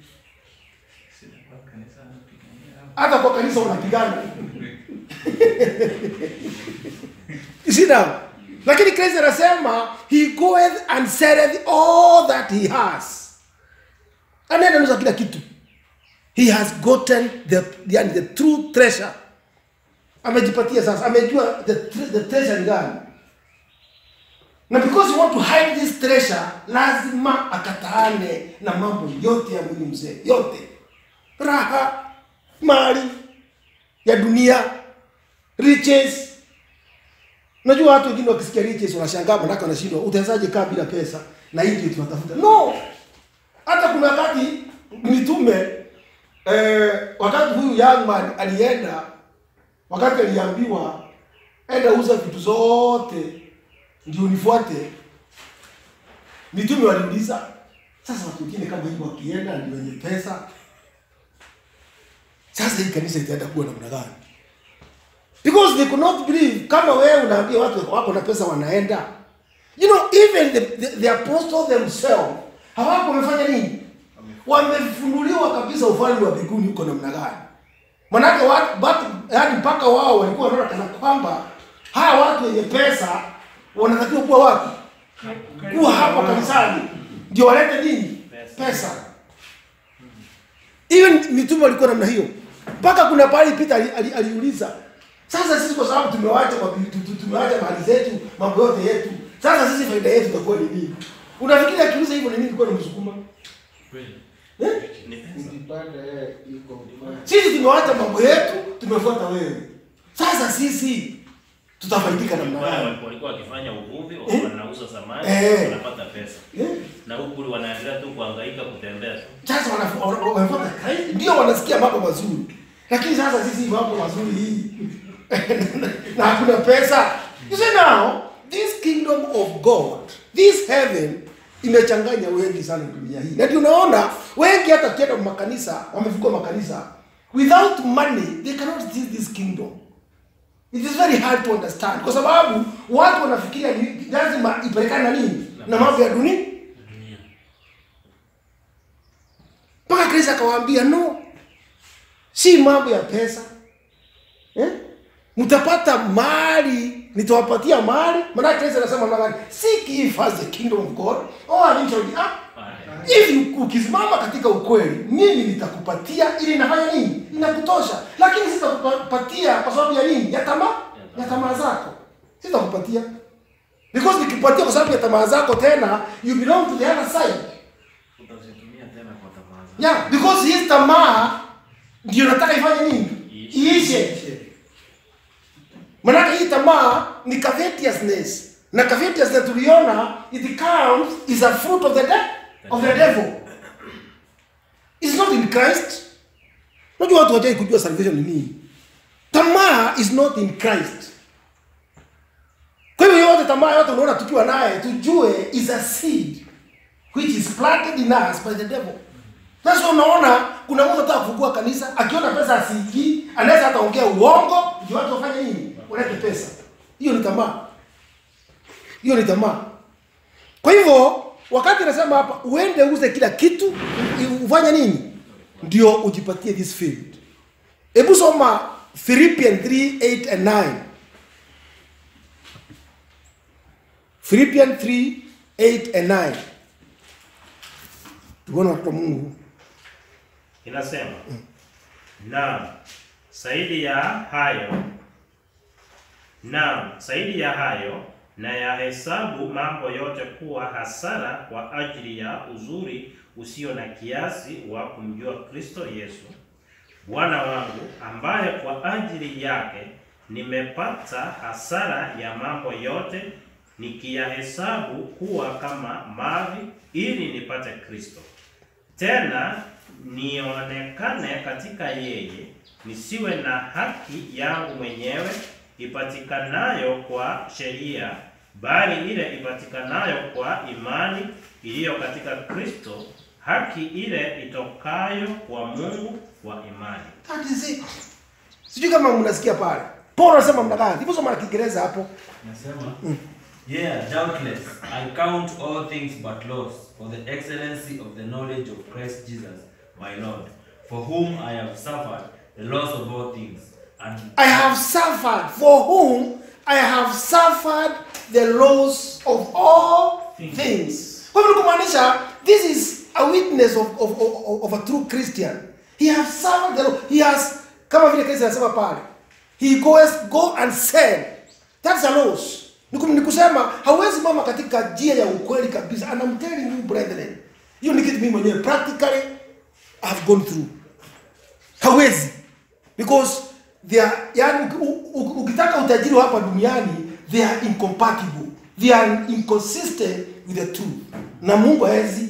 hata kwa kanisa unapigana sina lakini Kristo anasema he goeth and selleth all that he has anaenda nusa kila kitu he has gotten the, yani the true treasure amejipatia sasa amejua the, tre- the treasure ni gani na because you want to hide this treasure lazima akataane na mambo yote ya mwili mzee yote raha mali ya dunia riches Unajua watu wengine wakisikia riches wanashangaa manake wanashindwa utawezaje kaa bila pesa na hii ndio tunatafuta. No. Hata kuna wakati mitume eh, wakati huyu young man alienda wakati aliambiwa enda uza vitu zote ndio unifuate. Mitume waliuliza sasa watu wengine kama hivyo wakienda ndio wenye pesa. Sasa hii kanisa itaenda kuwa namna gani? because they could not believe kama wewe unaambia watu wako na pesa wanaenda you know even the, the, the apostles themselves hawako wamefanya nini wamefunuliwa kabisa ufalme wa mbinguni huko namna gani manake watu watu yani mpaka wao walikuwa wanaona kana kwamba hawa watu wenye pesa wanatakiwa kuwa wapi kuwa hapo kanisani ndio walete nini pesa even mitume walikuwa namna hiyo mpaka kuna pahali Peter ali- ali- aliuliza sasa sisi kwa sababu tumewacha mabi- tu- tu- tumewacha mali zetu mambo yote yetu sasa sisi faida yetu itakuwa ni nini unafikiri akiuliza hivyo ni nini kwa msukuma eh? Ukipata yeye iko upande. sisi tumewacha mambo yetu tumefuata wewe sasa sisi tutafaidika namna Wale gani walikuwa- walikuwa wakifanya uvuvi, Eh? wanauza samaki, Eh. wanapata pesa. Eh? Na huku wanaendelea tu kuhangaika kutembea tu. sasa wana- wana- wamefuata Kristo ndio wanasikia mambo mazuri lakini sasa sisi mambo mazuri hii na hakuna pesa you see now this kingdom of god this heaven imechanganya wengi sana dunia hii na ndio unaona wengi hata ukienda makanisa wamefungua makanisa without money they cannot see this kingdom it is very hard to understand kwa sababu watu wanafikiria ni lazima ipelekane na nini na mambo ya dunia mpaka kristo akawaambia no si mambo ya pesa eh? mtapata mali nitawapatia mali maana kristo anasema namna gani seek ye first the kingdom of god or I shall be up hivi ukisimama katika ukweli mimi nitakupatia ili inafanya nini inakutosha lakini sitakupatia kwa sababu ya nini ya tamaa ya tamaa zako sitakupatia because nikipatia kwa sababu ya tamaa zako tena you belong to the other side utazitumia tena kwa tamaa zako. yeah because hii tamaa ndio nataka ifanye nini iishe manake hii tamaa ni covetousness na covetousness tuliona it comes is a fruit of the de of the devil it's not in christ unajua watu wajai kujua salvation ni nini tamaa is not in christ kwa hivyo yote tamaa yote unaona tukiwa naye tujue is a seed which is planted in us by the devil sasa unaona kuna mtu anataka kufungua kanisa akiona pesa asiingii anaweza hata ongea uongo ndio watu wafanye nini walete pesa hiyo ni tamaa hiyo ni tamaa kwa hivyo wakati nasema hapa uende uze kila kitu u- ufanye nini ndio ujipatie this field hebu soma philippian 3 8 and 9 philippian 3 8 and 9 tuone watoto wa mungu Inasema naam, zaidi ya hayo naam, zaidi ya hayo na yahesabu mambo yote kuwa hasara kwa ajili ya uzuri usio na kiasi wa kumjua Kristo Yesu Bwana wangu, ambaye kwa ajili yake nimepata hasara ya mambo yote, nikiyahesabu kuwa kama mavi, ili nipate Kristo tena nionekane katika yeye, nisiwe na haki yangu mwenyewe ipatikanayo kwa sheria, bali ile ipatikanayo kwa imani iliyo katika Kristo, haki ile itokayo kwa Mungu kwa imani. That is it. Sijui kama mnasikia pale. Paul anasema mna gani? Hivyo soma na Kiingereza hapo. Nasema, yeah, doubtless, I count all things but loss for the excellency of the knowledge of Christ Jesus, my Lord, for whom I have suffered the loss of all things, and I have suffered for whom I have suffered the laws of all Things. things kwa hivyo ni kumaanisha this is a witness of, of, of, of a true christian he has served the law he has kama vile kristo anasema pale he goes go and sell that's a loss ni kum- ni kusema hauwezi mama katika njia ya ukweli kabisa and I'm telling you brethren hiyo ni kitu mimi mwenyewe practically I've gone through hawezi because they are yani u- u- ukitaka utajiri wa hapa duniani they are incompatible they are inconsistent with the truth na mungu hawezi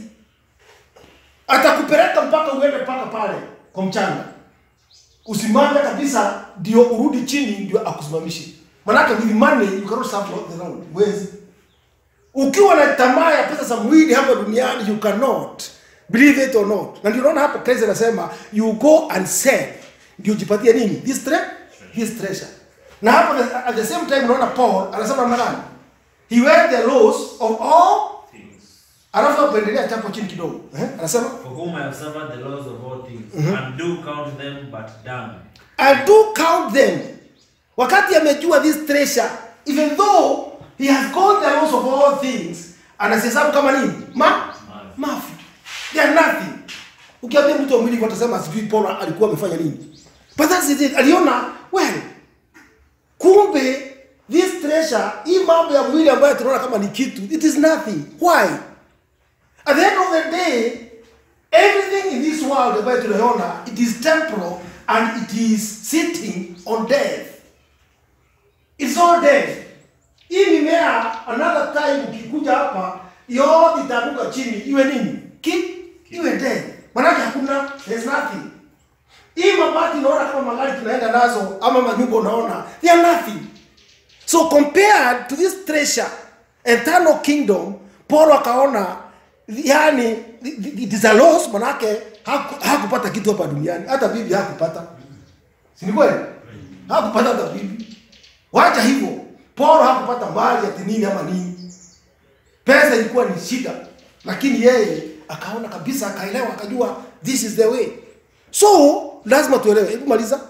atakupeleka mpaka uende mpaka pale kwa mchanga usimame kabisa ndio urudi chini ndio akusimamishe manake with money you cannot serve the Lord huwezi ukiwa na tamaa ya pesa za mwili hapa duniani you cannot believe it or not na ndio unaona hapo Kristo anasema you go and sell ndio jipatie nini this tre this treasure na hapo the- at the same time unaona Paul anasema namna gani he wear the laws of all Things. alafu hapo endelea chapo chini kidogo eh? anasema For whom I have suffered the laws of all things, and do count them but dung. I do count them. Wakati amejua this treasure, even though he has gone the laws of all things, anazihesabu kama nini? Ma mafi. They are nothing. Ukiambia mtu wa mwili hivyo atasema sijui Paulo alikuwa amefanya nini. But that's it. Aliona well, kumbe this treasure, hii mambo ya mwili ambayo tunaona kama ni kitu, it is nothing. Why? At the end of the day, everything in this world ambayo tunaiona, it is temporal and it is sitting on death. It's all death. Hii mimea another time ukikuja hapa yote itaanguka chini iwe nini? Ki, iwe death. Maanake hakuna there's nothing. Hii mabati unaona kama magari tunaenda nazo ama manyumba unaona they are nothing. So compared to this treasure, eternal kingdom, Paul akaona yani it is a loss manake haku- hakupata kitu hapa duniani, hata bibi hakupata. Si ni kweli? Hakupata hata bibi. Wacha hivyo. Paulo hakupata mali ati nini ama nini. Pesa ilikuwa ni shida, lakini yeye akaona kabisa, akaelewa, akajua this is the way. So lazima tuelewe. Hebu maliza.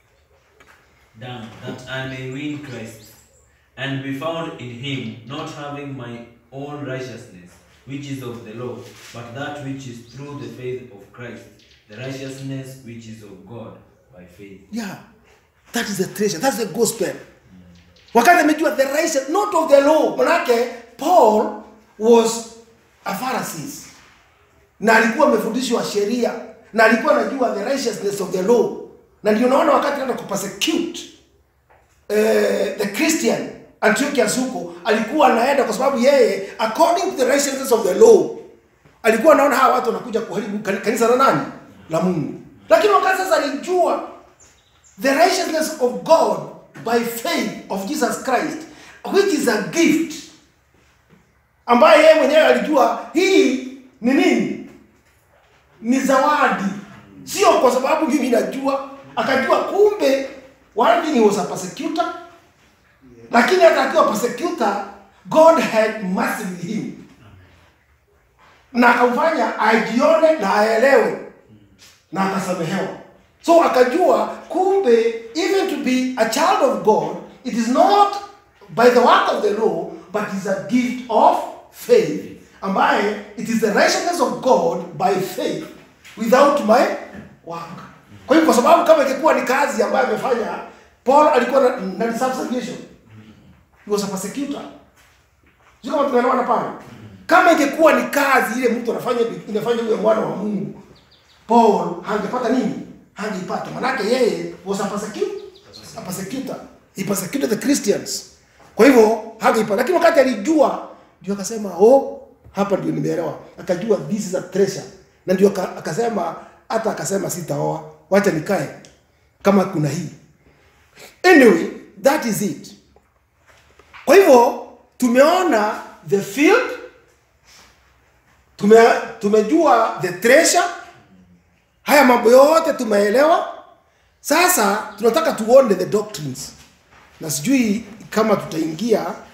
Dung, that I may win Christ, and be found in him, not having my own righteousness, which is of the law, but that which is through the faith of Christ, the righteousness which is of God by faith. Yeah. That is the treasure. That's the gospel. Wakati amejua the righteous, not of the law. Manake Paul was a Pharisee. Na alikuwa amefundishwa sheria na alikuwa anajua the righteousness of the law. Na ndio unaona wakati anaenda kupersecute eh, the Christian Antiochus huko alikuwa anaenda kwa sababu yeye according to the righteousness of the law alikuwa anaona hawa watu wanakuja kuharibu kani- kanisa la nani la Mungu. Lakini wakati sasa alijua the righteousness of God by faith of Jesus Christ which is a gift ambaye yeye mwenyewe alijua hii ni nini ni zawadi sio kwa sababu mimi najua akajua kumbe one thing he was a persecutor lakini hata akiwa persecutor God had mercy with him na akamfanya ajione na aelewe na akasamehewa so akajua kumbe even to be a child of god it is not by the work of the law but is a gift of faith ambaye it is the righteousness of god by faith without my work kwa hiyo kwa sababu kama ingekuwa ni kazi ambayo amefanya paul alikuwa na, na reserve salvation he was a persecutor sio kama tunaelewana pale kama ingekuwa ni kazi ile mtu anafanya inafanya huyo mwana wa mungu paul hangepata nini hangeipata manake yeye was a persecutor, a persecutor. he persecuted the christians kwa hivyo hangeipata lakini wakati alijua ndio akasema oh hapa ndio nimeelewa akajua this is a treasure na ndio aka- akasema hata akasema sitaoa wacha nikae kama kuna hii anyway that is it kwa hivyo tumeona the field tume, tumejua the treasure haya mambo yote tumeelewa sasa tunataka tuone the doctrines na sijui kama tutaingia